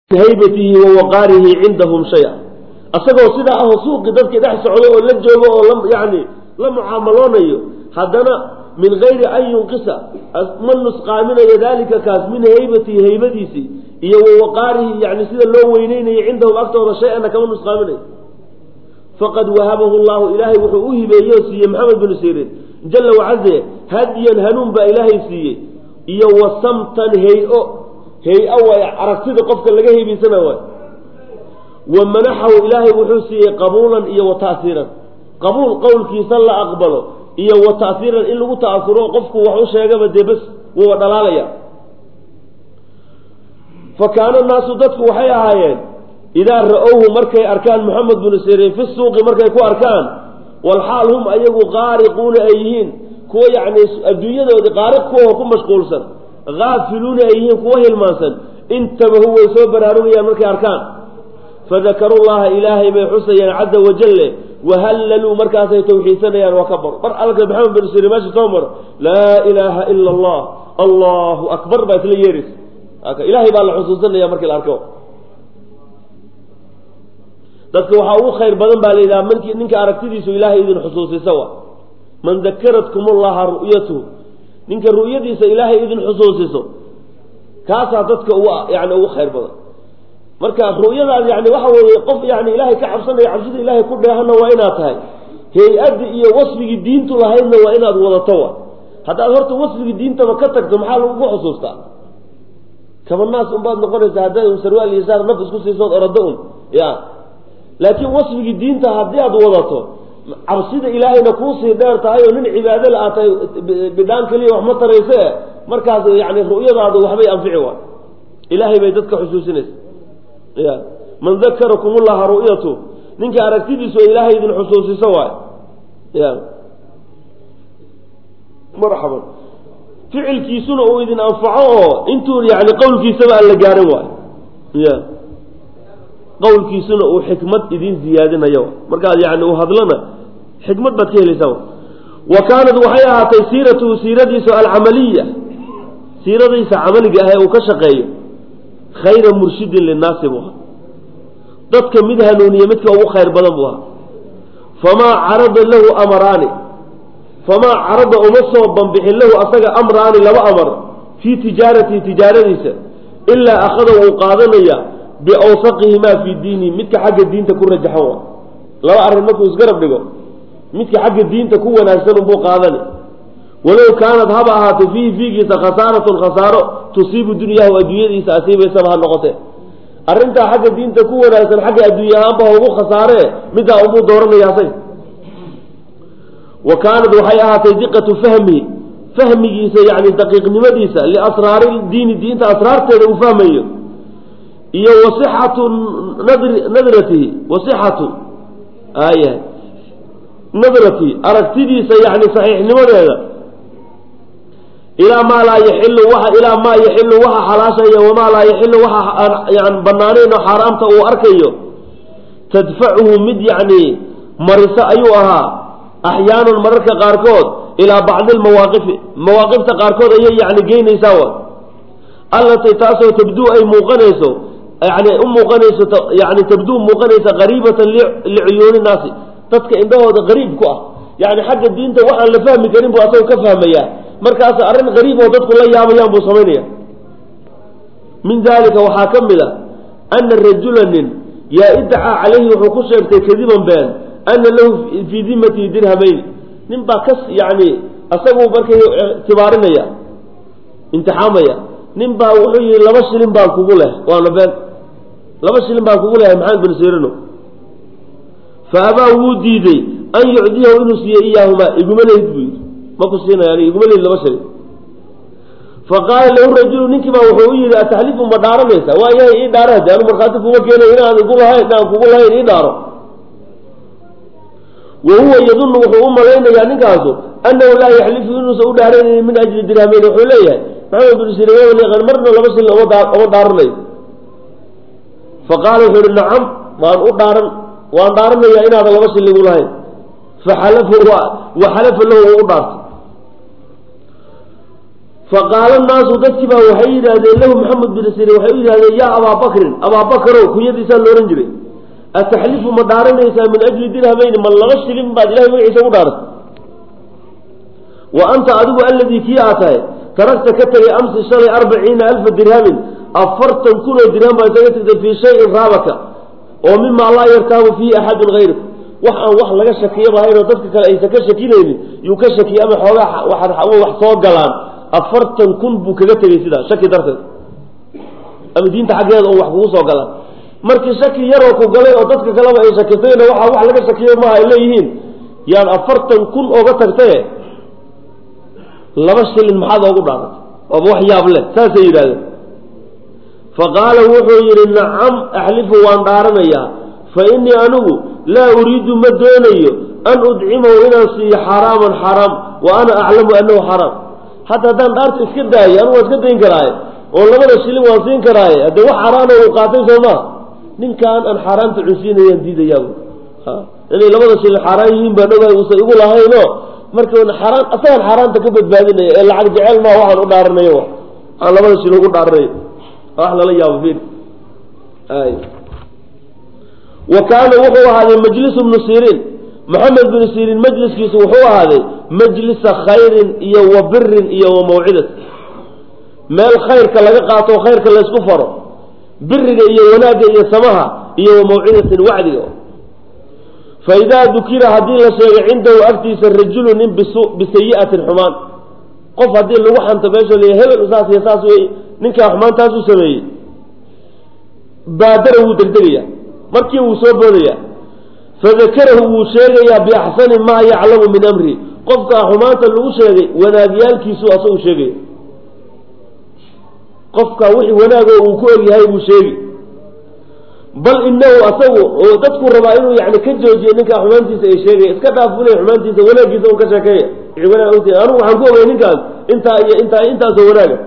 haybatihi wa waqaarihi cindahum shaya asagoo sidaa ahoo suuqi dadkii dhex socdo oo la joogo oo la yani la mucaamaloonayo haddana min gayri an yunqisa ma nusqaaminayo daalika kaas min haybatihi haybadiisii iyo wa waqaarihi yani sida loo weyneynayo cindahum agtooda shay-ana kama nusqaaminayo faqad wahabahu llahu ilaahay wuxuu u hibeeye oo siiyey maxamed binu sirin jala wacaze hadiyan hanuun baa ilaahay siiyey iyo wasamtan hay-o hay-a waay aragtida qofka laga heybaysana waay wa manaxahu ilaahay wuxuu siiyey qabuulan iyo wa ta'hiiran qabuul qowlkiisa la aqbalo iyo wa ta'hiiran in lagu ta'asuro qofku wax u sheegaba dee bas wuwa dhalaalaya fa kaana naasu dadku waxay ahaayeen idaa ra-owhu markay arkaan maxamed binu sirin fi suuqi markay ku arkaan walxaal hum ayagu qaariquuna ay yihiin kuwa yacni adduunyadoodii qaariq kuwa ku mashquulsan haafiluuna ay yihiin kuwa hilmaansan intabahu way soo baraarugayaan markay arkaan fadakaruu llaha ilaahay bay xusayaan caza wajalle wahallaluu markaasay tawxiidsanayaan waa ka baro mar alka maxamed bin sirin meesha soo maro laa ilaaha ila allah allahu akbar baa isla yeeraysa ilaahay baa la xusuusanaya markii la arko dadka waxaa ugu khayr badan baa la yidhaha mnkii ninka aragtidiisu ilaahay idin xusuusisa wa man dakaratkum llaha ru'yatuhu ninka ru'yadiisa ilaahay idin xusuusiso kaasaa dadka ugu yani ugu khayr badan marka ru'yadaas yani waxa weeye qof yani ilaahay ka cabsanaya cabsida ilaahay ku dheehana waa inaad tahay hay-addi iyo wasfigii diintu lahaydna waa inaad wadato wa haddaad horta wasfigii diintaba ka tagto maxaa lagugu xusuustaa kabanaas unbaad noqonaysaa haddaad un sarwaal iyo saar naf isku siisood orado un ya laakiin wasfigii diinta haddii aad wadato cabsida ilaahayna kuusii dheer tahay oo nin cibaado la aad tahay bidhaan keliya wax ma tarayse markaas yani ru'yadaadu waxbay anfici waay ilaahay bay dadka xusuusinaysa ya man dakarakum llaha ru'yatu ninka aragtidiisu ay ilaahay idin xusuusiso waay ya marxaban ficilkiisuna uu idin anfaco oo intuu yani qowlkiisaba aan la gaarin waayo ya qowlkiisuna uu xikmad idin ziyaadinayo markaad yani u hadlana xikmad baad ka helaysaa wa kaanad waxay ahaatay siiratuhu siiradiisu alcamaliya siiradiisa camaliga ah ee uu ka shaqeeyo khayra murshidin linnaasi buu ahaa dadka mid hanuuniye midka ugu khayr badan buu ahaa famaa carada lahu amaraani famaa carada uma soo banbixin lahu asaga amraani laba amar fii tijaaratihi tijaaradiisa ilaa akhada wuu qaadanaya biawsaqihimaa fii diinihi midka xagga diinta ku rajaxan wa laba arrin markuu isgarab dhigo midka xagga diinta ku wanaagsan unbuu qaadani walow kaanad haba ahaatay fiihi fiigiisa khasaaratun khasaaro tusiibu dunyahu adduunyadiisa asiibaysaba ha noqotee arrintaa xagga diinta ku wanaagsan xagga adduunya ahaanba ha ugu khasaaree middaa unbuu dooranayaasay wa kaanad waxay ahaatay diqatu fahmihi fahmigiisa yani daqiiqnimadiisa liasraari diini diinta asraarteeda uu fahmayo iyo wasixatu nadratihi wasixatu aya nadratihi aragtidiisa yani saxiixnimadeeda ilaa maa laa yaxilu waa ilaa maa yaxilu waxa xalaashaya wamaa laa yaxilu waxa aan yan banaanayn oo xaaraamta uu arkayo tadfacuhu mid yacni mariso ayuu ahaa axyaanan mararka qaarkood ilaa bacdi lmawaaqifi mawaaqifta qaarkood ayay yani geynaysaa wa allatii taasoo tabduu ay muuqanayso yani u muuqanayso yani tabduu muuqanaysa qariibatan licuyuuni naasi dadka indhahooda qariib ku ah yani xagga diinta waxaan la fahmi karin buu asagoo ka fahmayaa markaas arrin qariib oo dadku la yaabayaan buu samaynaya min dalika waxaa ka mid a ana rajula nin yaa idacaa calayhi wuxuu ku sheegtay kadiban been ana lahu fii dimatihi dirhamayn nin baa kas yani asagu markay ictibaarinaya imtixaamaya nin baa wuxuu yihi laba shilin baan kugu leh waana been laba shilin baan kugu lehay maxamed bin sirino fa abaa wuu diiday an yucdiyahu inuu siiyo iyaahumaa iguma lehid buu yidhi maku siinaya ani iguma lehid laba shilin fa qaala lahu rajulu ninkii baa wuxuu u yihi ataxlifu ma dhaaranaysa waa yahay ii dhaara hade anu markhaati kuma keenay inaan igu lahayn inaan kugu lahayn ii dhaaro wa huwa yadunnu wuxuu u malaynayaa ninkaasu annahu laa yaxlifu inuusan u dhaaranaynin min ajli dirhamayn wuxuu leeyahay maxamed bin sirn marna laba shilin oma dhaaranayo faqaala wuxuu ihi nacam waan u dhaaran waan dhaaranayaa inaadan laba shilin igu lahayn faxalafa wa xalafa lahu u dhaartay faqaala naasu dadkii baa waxay yidhaahdeen lahu maxamed bin sirin waxay u yidhahdeen yaa abaa bakrin abaa bakarow kunyadiisaa la ohan jiray ataxlifu ma dhaaranaysaa min ajli dirhamayni ma laba shilin baad ilahay magaciisa ugu dhaaratay wa anta adigu alladii kii aa tahay taragta ka tegay amsi shalay arbaciina alfa dirhamin afartan kun oo dirham baa isaga tagtay fii shayin raabaka oo mimaa laa yartaabu fiihi axadun hayrak wax aan wax laga shakiyo lahayn oo dadka kale aysan ka shakinaynin yuu ka shakiyay ama xoogaa wax soo galaan afartan kun buu kaga tegey sidaa shaki darteed ama diinta xaggeeda oo wax kugu soo galaan markii shaki yaroo ku galay oo dadka kaleba ay shakisayna waxaa wax laga shakiyo maaha ay leeyihiin yaan afartan kun ooga tagtaye laba shilin maxaad oogu dhaaratay waaba wax yaab leh saasay yidhahdeen faqaala wuxuu yidhi nacam axlifu waan dhaaranayaa fa innii anigu laa uriidu ma doonayo an udcimahu inaan siiyo xaraaman xaraam wa ana aclamu annahu xaraam hadda haddaan dhaarta iska daayo anigu waan iska dayn karaaye oo labada shilin waan siin karaaye haddee wax xaraana uu qaatay soo maa ninkaan aan xaaraamta cunsiinayaan diidayaaba inay labada shilin xaaraan yihiin baan ogahay uusan igu lahayno marka xaaraan asagaan xaaraanta ka badbaadinaya ee lacag jecel maa waxaan u dhaaranayo aan labada shilin ugu dhaaranayo wax lala yaabo fiir ay wa kaana wuxuu ahaaday majlisu bnu siriin maxamed bnu siriin majliskiisu wuxuu ahaaday majlisa khayrin iyo wa birin iyo wa mawcidat meel khayrka laga qaato o khayrka laysku faro biriga iyo wanaagga iyo samaha iyo wa mawcidatin wacdiga fa idaa dukira haddii la sheegay cindahu agtiisa rajulu nin bisayi'atin xumaan qof haddii lagu xanto meesha la hebel saas iyo saas wey ninkaa xumaantaas u sameeyey baadara wuu degdegaya markii wuu soo boodaya fadakarahu wuu sheegayaa biaxsani maa yaclamu min amrihi qofkaa xumaanta lagu sheegay wanaagyaalkiisu asagu sheegaya qofkaa wixii wanaagoo uu ku ogyahay buu sheegi bal inahu asagu oo dadku rabaa inuu yani ka joojiyo ninkaa xumaantiisa ay sheegaya iska dhaaf bule xumaantiisa wanaaggiisa un ka sheekeeya wanaag ogta anigu waxaan ku ogay ninkaas intaa iyo intaa intaasoo wanaaga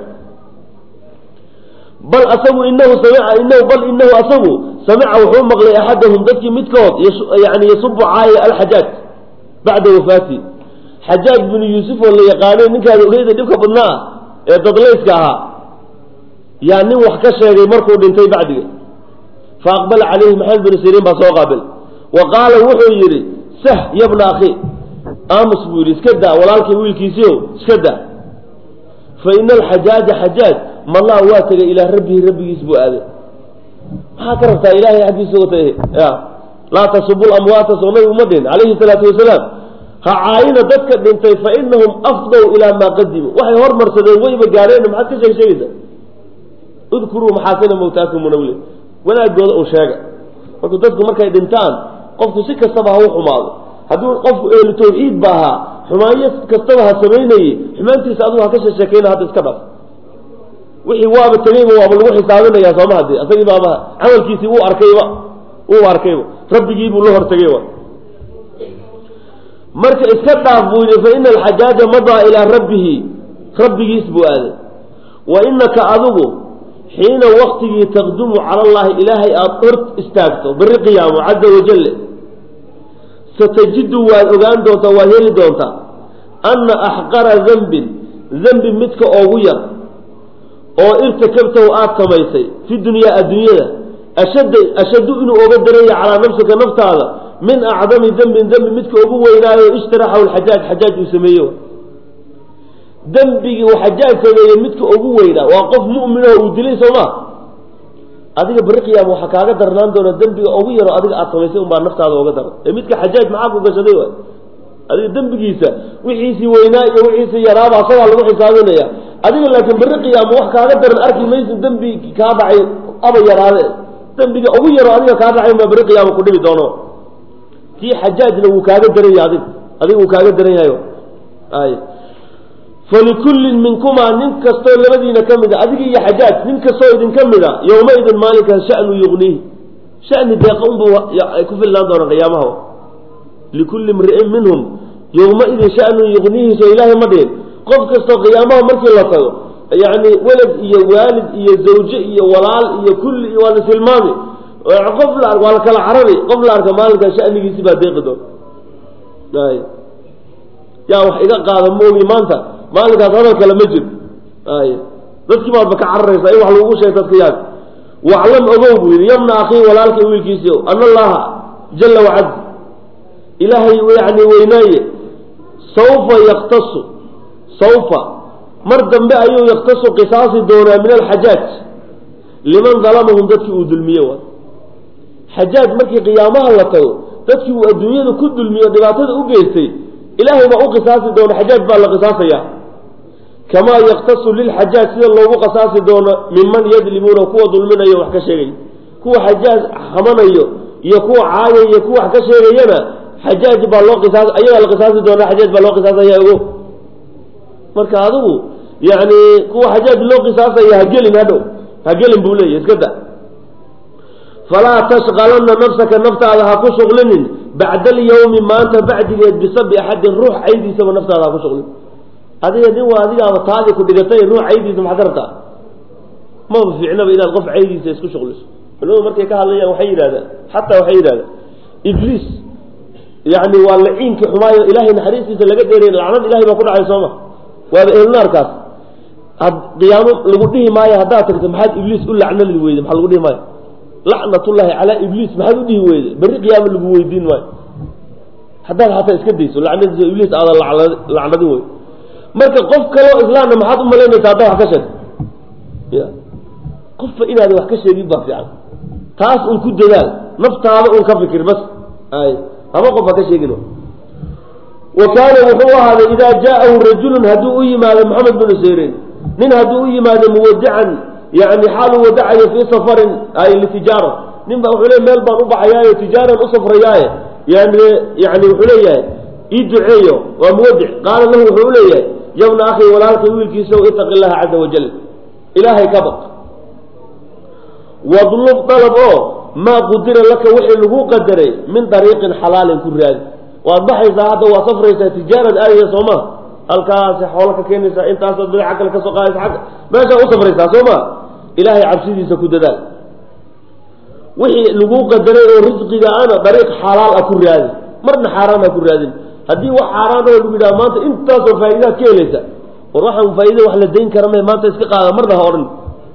bal asagu inahu samica inahu bal inahu asagu samica wuxuu maqlay axadahum dadkii midkood yani yasubu caaya alxajaaj bacda wafaati xajaaj binu yuusuf oo la yaqaanay ninkaada ogeyda dhibka badnaa ee dadlayska ahaa yaa nin wax ka sheegay markuu dhintay bacdiga fa aqbala calayhi maxamed binu siriin baa soo qaabil wa qaala wuxuu yidhi sah yabna akhi aamus buu yidhi iska daa walaalkii wiilkiisiio iska daa fa ina alxajaaja xajaaj malaa waa tegay ilaa rabbihi rabbigiis buu aaday maxaa ka rabtaa ilahay xaggiisa uga tagay ya laa tasubu lamwaata soo nabigu ma dhihin calayhi salaatu wasalaam ha caayina dadka dhintay fa inahum afdow ilaa maa qadimu waxay hormarsadeen wayba gaareen maxaad ka sheeg sheegaysa udkuruu maxaasina mawtaakum munawle wanaagooda un sheega markuu dadku markay dhintaan qofku si kastaba ha u xumaado hadduu qofku ehlu tawxiid ba ahaa xumaanyo kastaba ha samaynayey xumaantiisa adigu ha ka sheesheekayna hadda iska dhaf wixii waaba tegeyba waaba lagu xisaabinaya sooma hadi asagii baaba camalkiisii wuu arkayba wuu arkayba rabbigiibuu la hortegayba marka iska dhaaf buu yidhi fa ina alxajaaja madaa ilaa rabbihi rabbigiis buu aaday wa inaka adigu xiina waktigii taqdumu cala allahi ilaahay aada hor istaagto beri qiyaamo caza wajale satajidu waad ogaan doontaa waad heli doontaa anna axqara dembin dembi midka oogu yar oo irtakabtahu aada samaysay fi dunyaa adduunyada ashadda ashaddu inuu oga daranya calaa nafsika naftaada min acdami dembin dembi midka ugu weynaayo ishtaraxahu lxajaaj xajaaj uu sameeyo dembigii uu xajaaj sameeyey midka ugu weynaa waa qof mu'minaho uu dilay soo ma adiga beri qiyaama waxaa kaaga darnaan doona dembiga ugu yaro adiga aada samaysay unbaa naftaada oga daran ee midka xajaaj maxaa ku gashaday waay adiga dembigiisa wixiisii weynaa iyo wixiisii yaraaba asagaa lagu xisaabinaya adiga laakiin beri qiyaama wax kaaga daran arki maysid dembi kaa dhacay aba yaraade dembiga ugu yaro adiga kaa dhacay baa beri qiyaama ku dhibi doono kii xajaajna wuu kaaga daran yahay adig adiga wuu kaaga daran yahay ay falikullin minkumaa nin kastoo labadiina ka mid a adiga iyo xajaaj nin kastoo idinka mid a yowmaidin maalinkaas shanu yugniihi shani deeqa unba ku filnaan doona qiyaamaha likulli mri'in minhum yowmaidin shanun yugniihi soo ilaahay ma dhihin qof kastoo qiyaamaha markii la tago yani welad iyo waalid iyo zawje iyo walaal iyo kulli iyo waa la tilmaami qof la waa la kala carari qof la arka maalinkaa shanigiisi baa deeqi doon yaa wax iga qaada moogi maanta maalinkaas hadal kale ma jiro ay dadkii baadba ka cararaysaa in wax lagugu sheeg dadka yaag waclam ogow buu yidhi yabna akhii walaalkay wiilkiisii ana allaha jala wacaz ilaahay yani weynaaye sawfa yaktasu sawfa mar dambe ayuu yaktasu qisaasi doonaa min alxajaaj liman dalamahum dadkii uu dulmiye waay xajaaj markii qiyaamaha la tago dadkii uu adduunyada ku dulmiyo dhibaatada u geystay ilaahay baa u qisaasi doona xajaaj baa la qisaasaya kamaa yaktasu lilxajaaj sida loogu qisaasi doono minman yadlimuuna kuwa dulminayo wax ka sheegaya kuwa xajaaj xamanayo iyo kuwa caayaya iyo kuwa wax ka sheegayana xajaaj baa loo qisaas ayagaa la qisaasi doonaa xajaaj baa loo qisaasaya ogo marka adigu yani kuwa xajaaj loo qisaasaya hagelin hadhow hagelin buu leeyahy iska da falaa tashqalanna nafsaka naftaada ha ku shuqlinin bacda alyawmi maanta bacdigeed bisabi axadin ruux caydiisaba naftaada ha ku shuqlin adiga nin waa adigaaba taadii ku dhigatay ruux caydiisa maxaad ka rabtaa maba fiicnaba inaad qof caydiisa isku shuqliso culimadu markay ka hadlayaan waxay yidhahdaan xataa waxay yidhahdaan ibliis yani waa laciinkii xumaayo ilahay naxariistiisa laga dheeray lacnad ilahay baa ku dhacay sooma waaba ehelnaarkaas qiyaamo lagu dhihi maayo haddaad tagto maxaad ibliis u lacnadi weyde maxaa lagu dhihi maayo lacnatullahi calaa ibliis maxaad u dhihi weyde berri qiyaamo lagu weydiin maayo haddaad xataa iska dayso lacnadiisa ibliis aadan lacnadin wey marka qof kaloo islaamna maxaad u malaynaysa haddaa wax ka sheeg ya qofba inaadan wax ka sheegin baa fiican taas un ku dadaal naftaada un ka fikir bas ay haba qof ha ka sheegin wa kaana wuxuu ahaaday idaa jaa'ahu rajulun hadduu u yimaado maxamed binu sirin nin hadduu u yimaado muwadacan yani xaal uu wadacayo fii safarin ay litijaara nin baa wuxuu le meel baan u baxayaayo tijaaran u safrayaaye yani yani wuxuu leeyahay ii duceeyo waa muwadic qaala lahu wuxuu u leeyahay yabna akhi walaalkay wiilkiisa itaqi llaha caza wajal ilaahay ka baq wadlub dalab oo maa qudira laka wixii lagu qadaray min dariiqin xalaalin ku raadi waad baxaysaa hadda waa safraysaa tijaarad aadaya sooma halkaasi xoolo ka keenaysaa intaasaad badaca kale kasoo qaadaysa agga meeshaa u safraysaa soo ma ilaahay cabsidiisa ku dadaal wixii lagu qadaray oo risqiga ana dariiq xalaal ah ku raadi marna xaaraan ha ku raadin haddii wax xaaraan oo lagu yidhaha maanta intaasoo faa'idaad ka helaysa war waxaan faa'iida wax la dayn kara me maanta iska qaada marna ha odhan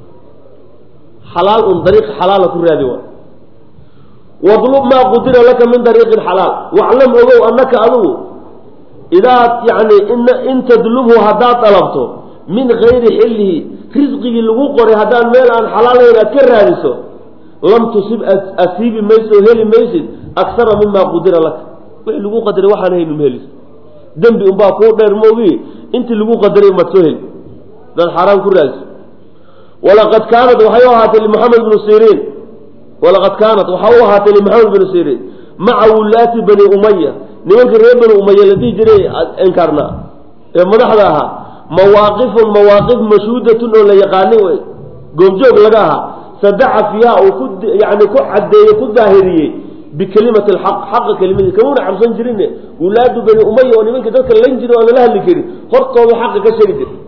xalaal un dariiq xalaala ku raadi waa wadlub maa qudira laka min dariiqin xalaal waclam ogow annaka adigu idaad yani in tadlubhu haddaad dalabto min gayri xillihi risqigii lagu qoray haddaan meel aan xalaalayn aad ka raadiso lam tusib asiibi mayso o heli maysid aksara mima qudira laka wixii lagu qadaray waxaan haynu ma helis dembi unbaa kuu dheer moogi intii lagu qadaray umaad soo heli hadaad xaaraan ku raadiso walaqad kaanat waxay u ahaatay limaxamed bnu siriin walaqad kaanat waxaa u ahaatay limaxamed bnu siriin maca wulaati bani umaya nimankii reer bani umaya la dhihi jiray inkaarnaa ee madaxda ahaa mawaaqifun mawaaqif mashhuudatun oo la yaqaani wey goobjoog laga ahaa sadaca fiiha uu ku yani ku caddeeyey ku daahiriyey bikelimati alxaq xaqa kelimadiis kamuuna cabsan jirin wulaadu bani umaya oo nimankii dadka lan jiri o aan lala hadli karin hortooda xaqa ka sheegi jira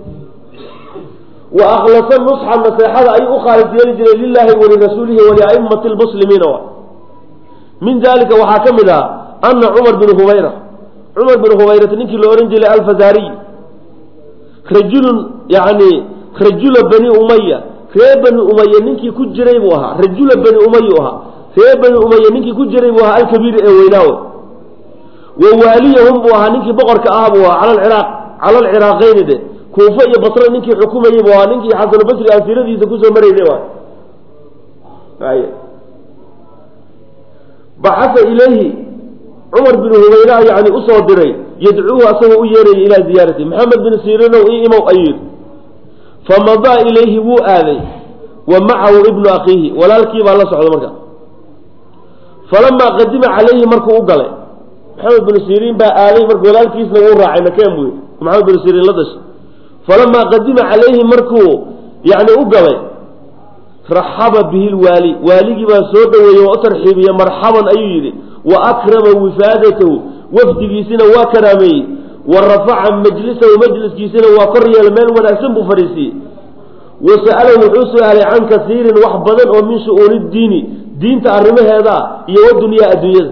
wa akhlasa nusxa naseexada ayuu u khaalis yeeli jiray lilaahi walirasuulihi waliaimati lmuslimiina min dalika waxaa ka mid ah ana cumar bin hubayra cumar bin hubayrata ninkii la ohan jiray alfazariy rajulun yani rajula bani umaya reer bani umaya ninkii ku jiray buu ahaa rajula bani umayu ahaa reer bani umaya ninkii ku jiray buu ahaa alkabiir ee weynaawe wa waaliyahum buu ahaa ninkii boqorka ah buu ahaa cala alciraaq cala alciraaqayni de kuufa iyo basre ninkii xukumayey buu ahaa ninkii xasanulbasri aan siiradiisa kusoo marayna waay baxasa ilayhi cumar bin hubayra yani usoo diray yadcuuhu asagoo u yeerayay ilaa ziyaarati maxamed bin sirinow i imow ayuu yidhi famadaa ilayhi wuu aaday wa macahu ibnu akhiihi walaalkii baa la socda marka falamaa qadima calayhi markuu u galay maxamed bin siriin baa aaday marka walaalkiisna wuu raacay nakeen buu yidhi maxamed bin siriin la dashay falamaa qadima calayhi markuu yani u galay raxaba bihi lwaali waaligii baa soo dhaweeyey waa u tarxiibiye marxaban ayuu yidhi wa akrama wifaadatahu wafdigiisina waa karaameeyey wa rafaca majlisahu majliskiisina waa kor yeela meel wanaagsan buu fadhiisiiyey wa sa'alahu wuxuu su-aalay can kasiirin wax badan oo min shu-uuni diini diinta arrimaheeda iyo wadunyaa adduunyada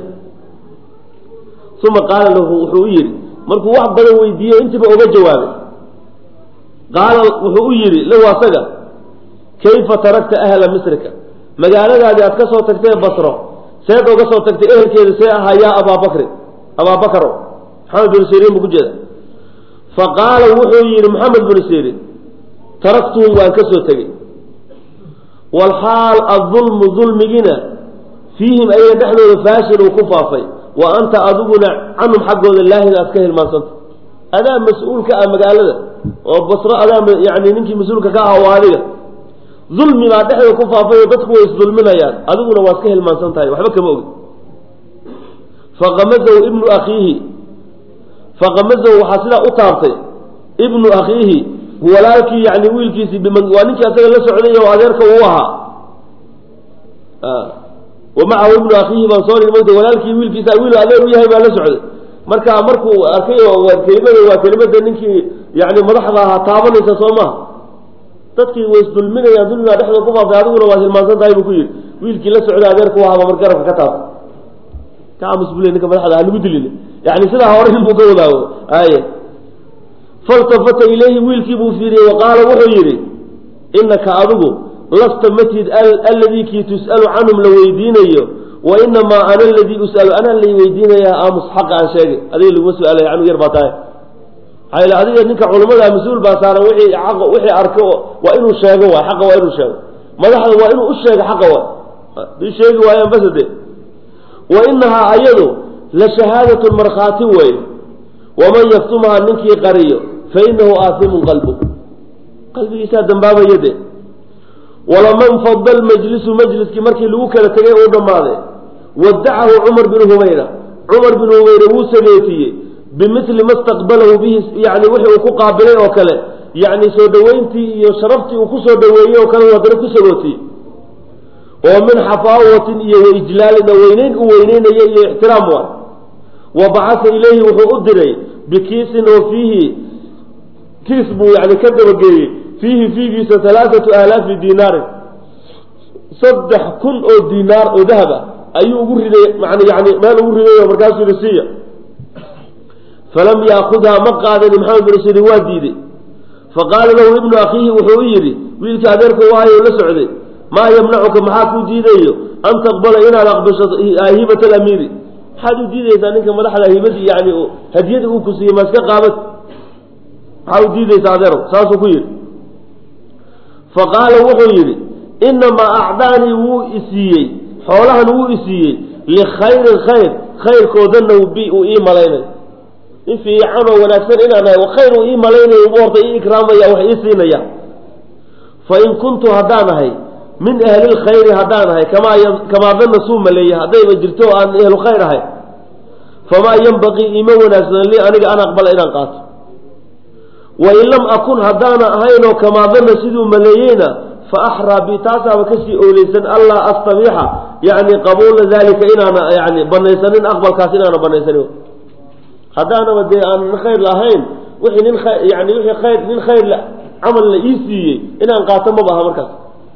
uma qaala lahu wuxuu u yidhi markuu wax badan weydiiyey intiiba oga jawaabay qaala wuxuu u yidhi lahu asaga kayfa tarakta ahla misrika magaaladaadii aad ka soo tagtay basro seed oga soo tagtay ehelkeeda see ahaa yaa abaa bakrin abaa bakaro maxamed binu siriin buu ku jeeda fa qaala wuxuu yidhi maxamed binu siriin taraktuhum waan ka soo tegey walxaal adulmu dulmigina fiihim ayaga dhexdooda faashin uu ku faafay wa anta adiguna canhum xaggooda laahin aad ka hilmaansanta adaa mas-uulka ah magaalada oo basro adaa yani ninkii mas-uulka ka aha waa adiga dulmi baa dhexda ku faafay oo dadku way isdulminayaan adiguna waa iska hilmaansan tahay waxba kama ogi faqamazahu ibnu akhiihi faqamazahu waxaa sidaa u taabtay ibnu akhiihi walaalkii yani wiilkiisii waa ninkii asaga la socday oo adeerka uu ahaa wa macahu ibnu akhiihi baan soo mogta walaalkii wiilkiisa wiil adeer u yahay baa la socday marka markuu arkay oo kelimada waa kelimada ninkii yani madaxda ahaa taabanaysa soo maha dadkii way isdulminayaan dulmigaa dhexdooda ku faafay adiguna waad hilmaansan tahay buu ku yidhi wiilkii la socday adeerku ahaba mar garabka ka taabtay ka aamus bule ninka madaxda ha lagu dilin yani sidaa hore inbuu ka wadaago ay faltafata ilayhi wiilkii buu fiiriyey wa qaala wuxuu yidhi inaka adigu lasta matid alladii kii tus'alu canhum la weydiinayo wa inamaa ana aladii us'alu anaa lay weydiinaya aamus xaqa aan sheegay adiga laguma su-aalaya anuu yar baa tahay maxaa yl adiga ninka culamada mas-uul baa saaran wixii aq wixii arko waa inuu sheego waay xaqa waa inuu sheego madaxda waa inuu u sheego xaqa waay hadii sheegi waayaan basade wa inahaa ayadu la shahaadatun markhaati weeye waman yaktumhaa ninkii qariyo fa inahu aasimun qalbu qalbigiisaa dambaabaya de walaman fada lmajlisu majliskii markii lagu kala tegay uu dhammaaday wadacahu cumar binu humayra cumar binu humayra wuu sageetiyey bimili ma staqbalahu bihi yani wixii uu ku qaabilay oo kale yani soo dhaweyntii iyo sharaftii uu kusoo dhaweeyey oo kale haddana ku sagootiyey oo min xafaawatin iyo waijlaalin weyneyn u weyneynaya iyo ixtiraam waay wa bacasa ilayhi wuxuu u diray bikiisin oo fiihi kiis buu yani ka dabageeyey fiihi fiigiisa alaaatu aalaafi dinaarin saddex kun oo dinaar oo dahab ah ayuu ugu riday man yani meel ugu riday oo markaasuu yihi siiya falam yaakudhaa ma qaadani maxamed bin sirin waa diiday faqaala lahu ibnu akhiihi wuxuu u yidhi wiilkii adeerka waayo la socday maa yamnacuka maxaa kuu diidayo an taqbala inaad aqbasho hibat alamiiri maxaad u diidaysaa ninka madaxda hibadii yani hadiyada uu ku siiyey ma iska qaabad maxaa u diidaysaa adeerow saasuu ku yidhi faqaala wuxuu yidhi inamaa acdaanii wuu isiiyey xoolahan wuu isiiyey likhayrin khayr khayrkoodana bi uu ii malaynay in fiican oo wanaagsan inaan ahay khayr uu ii malaynayo ugu horta ii ikraamaya wax ii siinaya fain kuntu haddaan ahay min ahli lkhayri haddaan ahay kamaa kamaa dana suu maleeya haddayba jirto o aan ehlu khayr ahay famaa yanbaqii iima wanaagsan lii aniga an aqbala inaan qaato wain lam akun haddaana ahaynoo kamaa dana siduu maleeyeyna fa axraa bi taasaaba kasii ooleysan allaa astabiixa yani qabuula dalika inaana yani banaysanin aqbalkaas inaana banaysanin haddaanaba dee aan khayr lahayn wixii nin yani wixii khayr nin khayr camal la ii siiyey inaan qaato maba aha markaas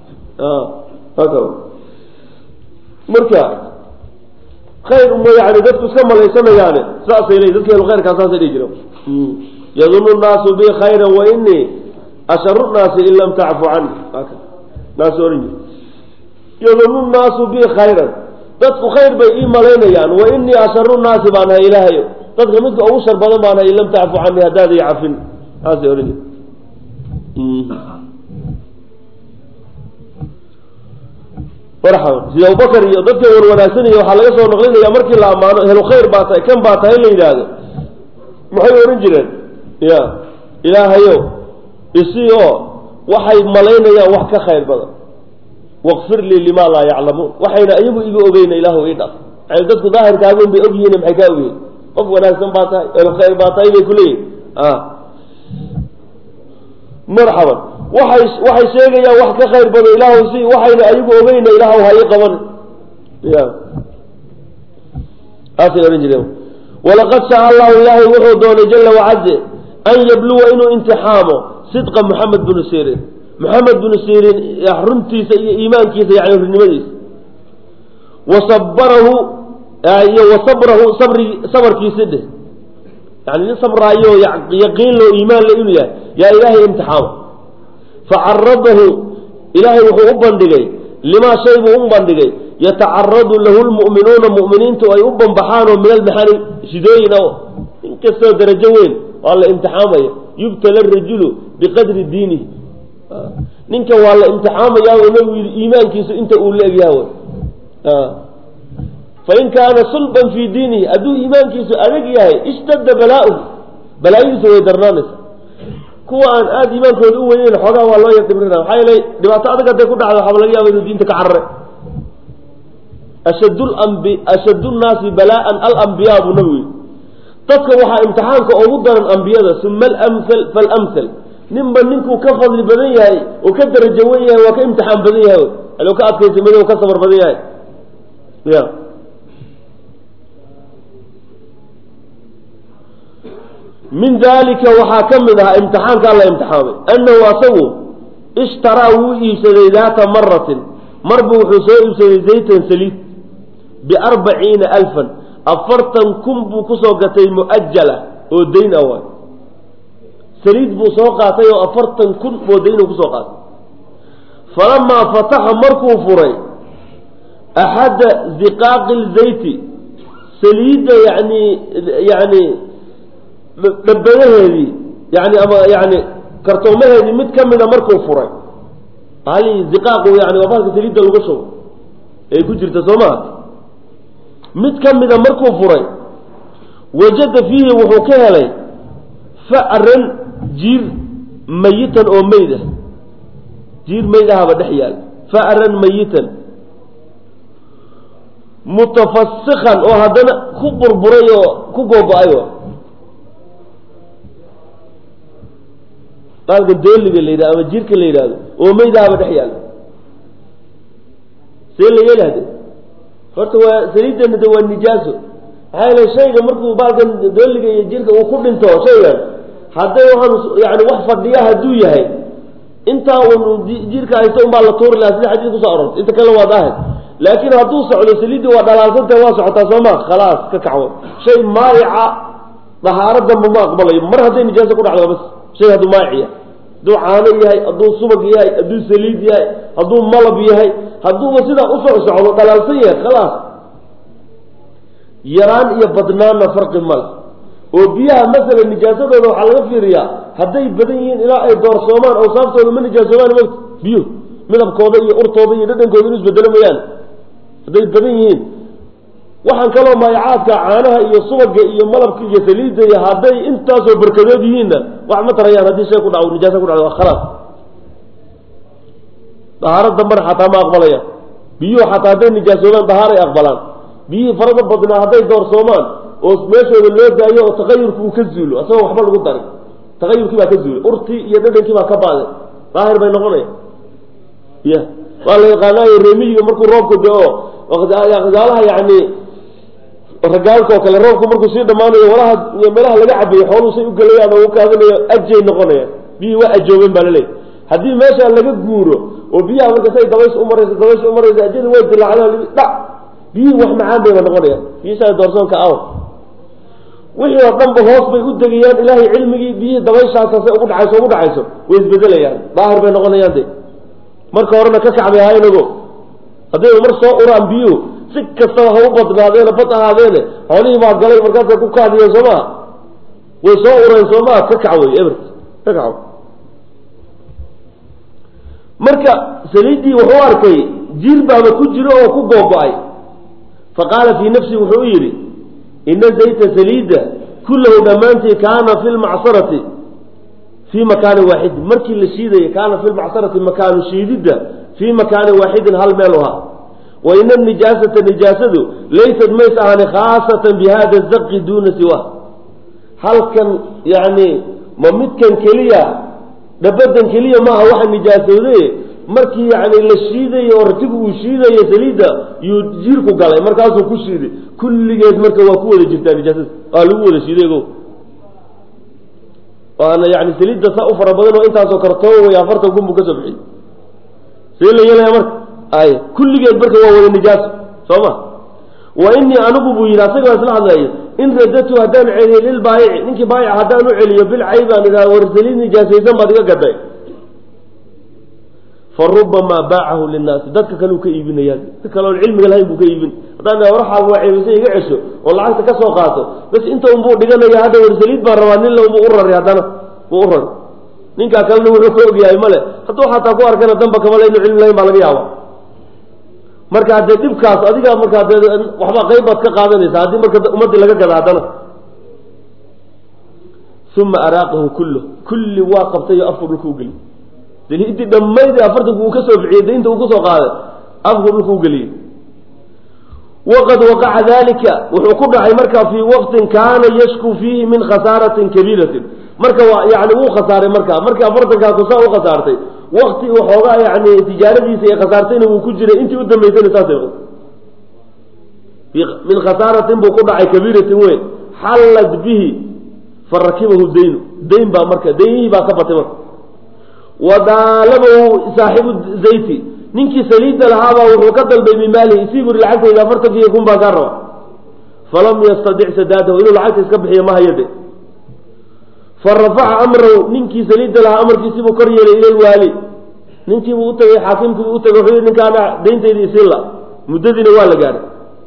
marka khayr uma yani dadku iska malaysanayaane saasay leeyi dadka helu khayrkaa saasay dhihi jira yadunu nnaasu bi khayra wa inii asharu nnaasi in lam tacfu cani naas oran jir yadunu nnaasu bi khayran dadku khayr bay ii malaynayaan wa inii asharu nnaasi baan ahay ilaahayo dadka midka ugu shar badan baan ahay in lam tacfu cani haddaad ii cafin saasay ohan jir marxaban sida abubakar iyo dadka wan wanaagsanaya waxaa laga soo naqlinaya markii la ammaano helu khayr baa tahay kan baa tahay la yidhaahdo maxay ohan jireen ya ilaahayow isi oo waxay malaynayaan wax ka khayr badan waqfir lii lima laa yaclamuun waxayna iyagu iga ogeyna ilaahu ii dhaf yani dadku daahirkaagun bay ogyihiin maxay kaa ogyihin qof wanaagsan baa tahay helu khayr baa tahay bay kuleeyihin marxaban waxay waxay sheegayaan wax ka khayr badan ilaahu si waxayna ayagu ogeyna ilaahu ha ii qaban ya saasay ohan jireen walaqad shaa allahu ilaahay wuxuu doonay jala wacaze an yabluwa inuu imtixaamo sidqa moxamed binu sirin moxamed binu sirin runtiisa iyo iimaankiisa yani runnimadiisa wa sabarahu iyo wa sabrahu sabri sabarkiisi dheh yani nin sabraayo yaqiin loo iimaan le inuu yahay yaa ilaahay imtixaama facaradahu ilaahay wuxuu u bandhigay limaa shay buu u bandhigay yatacaradu lahu lmu'minuuna mu'miniintu ay u banbaxaanoo min almaxani shidooyin o in kastoo darajo weyn waa la imtixaamaya yubtala rajulu biqadri diinihi ninka waa la imtixaamayaa o nabigu yidhi iimaankiisu inta uu la egyaha wy fain kaana sulban fii diinihi hadduu iimaankiisu adag yahay ishtadda balaa-uhu balaayadiisu way darnaanaysa kuwa aan aada iimaankooda u weyneyn xoogaa waa loo yadibrirna maxaa yeelay dhibaato adag hadday ku dhacdo waxaaba laga yaaba inuu diinta ka carare ashad lambi ashad nnaasi balaa-an alambiyaa buu nabigu yidhi dadka waxaa imtixaanka ugu daran ambiyada uma alamhal falamhal ninba ninkuu ka fadli badan yahay oo ka darajo wen yahay waa ka imtixaan badan yahay alo ka adkaysa mid ka sabar badan yahay ya min dalika waxaa ka mid ahaa imtixaankaa la imtixaamay annahu asagu ishtaraa wuu iibsaday daata maratin marbu wuxuu soo iibsaday zaytan saliid biarbaciina alfan afartan kun buu kusoo gatay mu'ajala oo dayn ah waay saliid buu soo qaatay oo afartan kun oo dayn kusoo qaatay falamaa fataxa markuu furay axadda ziqaaqi lzayti saliidda yani yani dhabadaheedii yani ama yani kartoomaheedii mid ka mida markuu furay hali ziqaaqu yani waa bahalka saliidda lagu shubo ay ku jirta soo maha mid ka mida markuu furay wajada fiihi wuxuu ka helay facran jiir mayitan oo meyd ah jiir meyd ahaba dhex yaal facran mayitan mutafasikan oo haddana ku burburay oo ku googo-ay baalkan dooliga la yidhahdo ama jiirka la yidhahdo oo meyd ahaba dhex yaal see la yeeli hade horta waa saliidana de waa nijaaso maxaa yeele shayga markuu baalkan dooliga iyo jirka uu ku dhinto shaygan hadday waxaan yani wax fadhiya hadduu yahay intaa un jirka haysta un baa la tuuri lahaa sida xadiis kusoo arortay inta kale waa daahir laakiin hadduu socdo saliidii waa dhalaalsanta waa socotaa soo ma khalaas ka kacwo shay maayica dahaaro damba ma aqbalayo mar hadday nijaaso ku dhacdo bas shay hadduu maayic yahay hadduu caano yahay hadduu subag yahay hadduu saliid yahay hadduu malab yahay hadduuba sidaa usoc socdo dhalaalsan yahay khalaas yaraan iyo badnaanna farqi male oo biyaha masalan nijaasadooda waxaa laga fiiriyaa hadday badan yihiin ilaa ay doorsoomaan awsaaftooda ma nijaasoomaan mot biyo midabkooda iyo urtooda iyo dhadhankooda inu isbedelo mayaan hadday badan yihiin waxaan kaloo maayacaadka caanaha iyo subaga iyo malabka iyo saliidda iyo hadday intaasoo barkadood yihiinna wax ma tarayaan haddii shay ku dhaco nijaasa ku dhacdo waa khalaas dahaaro dambana xataa ma aqbalayaan biyuhu xataa hadday nijaasoobaan dahaaray aqbalaan biyihii farada badnaa hadday doorsoomaan oo meeshooda loo daayo oo takayurki uu ka zuulo asagoo waxba lagu darin takayurkii baa ka zuulay urtii iyo dhadhankii baa ka baaday daahir bay noqonaya ya waa la yaqaanaayo reemiyiga markuu roobka da-o gaalaha yani ragaalka oo kale roobku markuu sii dhammaanayo walaha meelaha laga cabayo xooluu say u gelayaan oo u kaadinayo ajay noqonayaan biyihii waa ajoobeen baa laleeyahy haddii meesha laga guuro oo biyaha marka say dabays umarayso dabays umarayso ajada way dilaacdaan dhac biyihii wax macaan bayba noqonayaan biyisaa doorsoonka aw wixii oo dhanba hoos bay u degayaan ilaahay cilmigii biyihii dabayshaasase ugu dhacayso ugu dhacayso way isbedelayaan daahir bay noqonayaan de marka horena ka kacbay haynago haddayba mar soo uraan biyuhu si kastaba ha u badnaadeene bad ahaadeene xoolihii baa galay markaasay ku kaadiyeen soo maha way soo ureen soo maha ka kac wey ebert ka kaco marka saliiddii wuxuu arkay jiir baaba ku jiro oo ku googo-ay fa qaala fii nafsi wuxuu u yidhi ina zayta saliida kullahu dhammaantii kaana fi lmacsarati fii makaanin waaxidin markii la shiidayay kaana fi lmacsarati makaanu shiididda fii makaanin waaxidin hal meel u ahaa wa ina nijaasata nijaasadu laysat mays ahani khaasatan bi hada zaqi duuna siwa halkan yani ma midkan keliya dhabadan keliya maaha waxa nijaasooday markii yani la shiidayo oo ratigu uu shiidayo saliidda yuu jiirku galay markaasuu ku shiiday kulligeed marka waa ku wada jirtaa nijaasada waa lagu wada shiiday go waana yani saliidda saa u fara badan oo intaasoo kartoo way afartan kun buu kasoo bixiyey see la yeelaya marka ay kulligeed marka waa wada nijaaso soo ma wa inii anigu buu yidhi asagoo isla hadlayo in radatu haddaan celiyo lilbaayici ninkii baayic haddaan u celiyo bilcay baan idhaha war saliid nijaasaysan baad iga gaday fa rubamaa baacahu linnaasi dadka kale uu ka iibinaya si kale oon cilmiga lahayn buu ka iibin haddaan idhaha warxaaga waa ceebisay iga cesho oo lacagta ka soo qaato bas inta unbuu dhiganaya hadda war saliid baan rabaa nin le unbuu u raray haddana buu u raray ninkaa kalena wuxuu ka ogyahay male hadduu xataa ku arkana damba kamale inu cilmi lahayn baa laga yaaba marka haddee dhibkaas adiga markaa dee waxba qayb baad ka qaadanaysa haddii marka ummaddii laga gada haddana uma araaqahu kullo kulli waa qabtayo afku dhulka u geliy daliidii dhammaydii afartanku uu ka soo bixiyey daynta uu kusoo qaaday afku dhulka u geliyey waqad waqaca dalika wuxuu ku dhacay marka fii waqtin kaana yashku fiihi min khasaaratin kabiiratin marka waa yani wuu khasaaray marka markii afartankaa kusaa u khasaartay wakti waxoogaa yani tijaaradiisa ay khasaartayna wuu ku jiray intii u dambaysayna saasay min khasaaratin buu ku dhacay kabiiratin weyn xallat bihi farakibahu daynu dayn baa marka daynihii baa ka batay marka wadaalabahu saaxibu zayti ninkii saliidda lahaabaa wuxuu ka dalbay min maalihi isii buri lacagtayda afartankiiyo kun baa kaa raba falam yastadic sadaadahu inuu lacagta iska bixiyo ma hayade fa rafaca amrahu ninkii saliidda lahaa amarkiisibuu kor yeelay ila lwaali ninkiibuu utagay xaakimkiibuu utagay wuxuu yihi ninkaana dayntayda isiinla muddadiina waa la gaadhay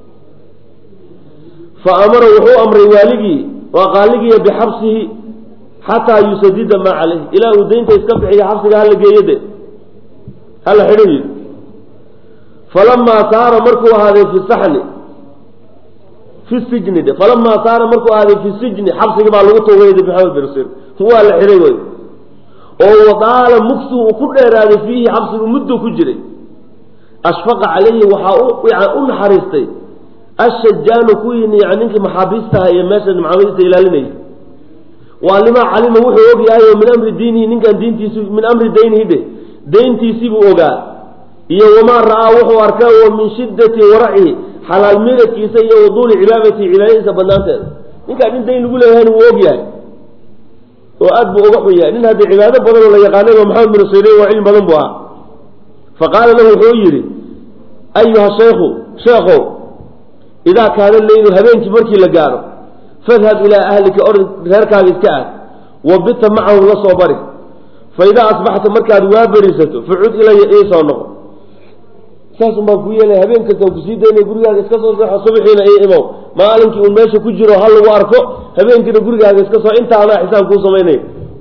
fa amara wuxuu amray waaligii waa qaaligiiya bixabsihi xataa yusadida maa caleyh ilaa uu daynta iska bixiyo xabsiga hala geeyo de hala xidho yidhi falamaa saara markuu ahaaday fi saxni fi sijni de falamaa saara markuu ahaaday fi sijni xabsigi baa lagu tuugay de maxamed bin sir waa la xidhay wey oo wadaala mugsu uu ku dheeraaday fiihi xabsigu mudduu ku jiray ashfaqa calayhi waxaa u yan u naxariistay ashajaanu kuwii yani ninkii maxaabiistaha iyo meesha maxaabiista ilaalinayay waa limaa calima wuxuu og yahay oo min amri diinihi ninkan diintiisi min amri daynihi dhe dayntiisibuu ogaa iyo wamaa ra'aa wuxuu arkaa oo min shiddati waracihi xalaal miradkiisa iyo waduuli cibaadatihi cibaadadiisa banaanteeda ninkaan nin dayn lagu leeyahayna wuu og yahay oo aad buu uga xun yahay nin haddii cibaado badan oo la yaqaanay oo maxamed bin siriin waa cilmi badan buu ahaa fa qaala lahu wuxuu yidhi ayuha shaykhu sheekhow idaa kaana leylu habeenkii markii la gaaro fadhab ilaa ahlika or reerkaaga iska aad wabita macahum la soo bari fa idaa asbaxta markaad waa berisato facud ilaya iisoo noqo saasun baan ku yeelay habeen kasta kusii daynay gurigaaga iska soo seexo subaxiina ii imow maalinkii uun meesha ku jiro ha lagu arko habeenkiina gurigaaga iska soo inta anaa xisaab kuu samaynaya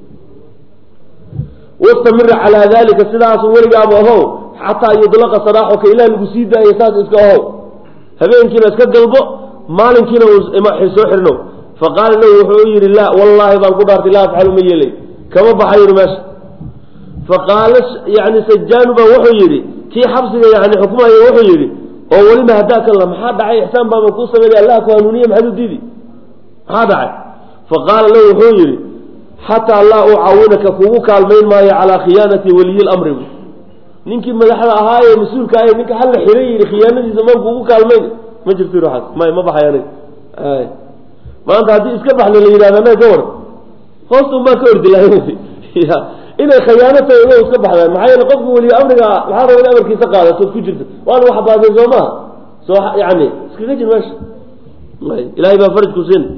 wastamira calaa dalika sidaasu weligaaba ahow xataa yudlaqa saraaxuka ilaa lagu sii daaya saas iska ahow habeenkiina iska galbo maalinkiina soo xirno faqaala lahu wuxuu yidhi laa wallaahi baan ku dhaartay laa afcalu ma yeelay kama baxa yidhi meesha faqaala yani sajaanu baa wuxuu yidhi kii xabsiga yani xukmaya wuxuu yidhi oo weliba haddaa kan la maxaa dhacay ixsaan baaba kuu sameynay allah ku hanuuniye maxaad u diidi maxaa dhacay faqaala lahu wuxuu yidhi xataa laa ucaawinaka kugu kaalmayn maayo calaa khiyaanati waliyi lamri ninkii madaxda ahaayee mas-uulka ahay ninka halla xiray yidhi khiyaanadiisa maan kugu kaalmayn ma jirto ruuxaas may ma baxay aniga maanta haddii iska baxle la yidhahda anaga ka war hoosta un baan ka ordi lahay inay khayaano tahay ina iska baxdaan maxaa yeele qofka weliyo amriga waxaa raba in amarkiisa qaadatood ku jirto waana wax baasay soo maha soo yani iskaga jir meesha ilahay baa faraj ku siin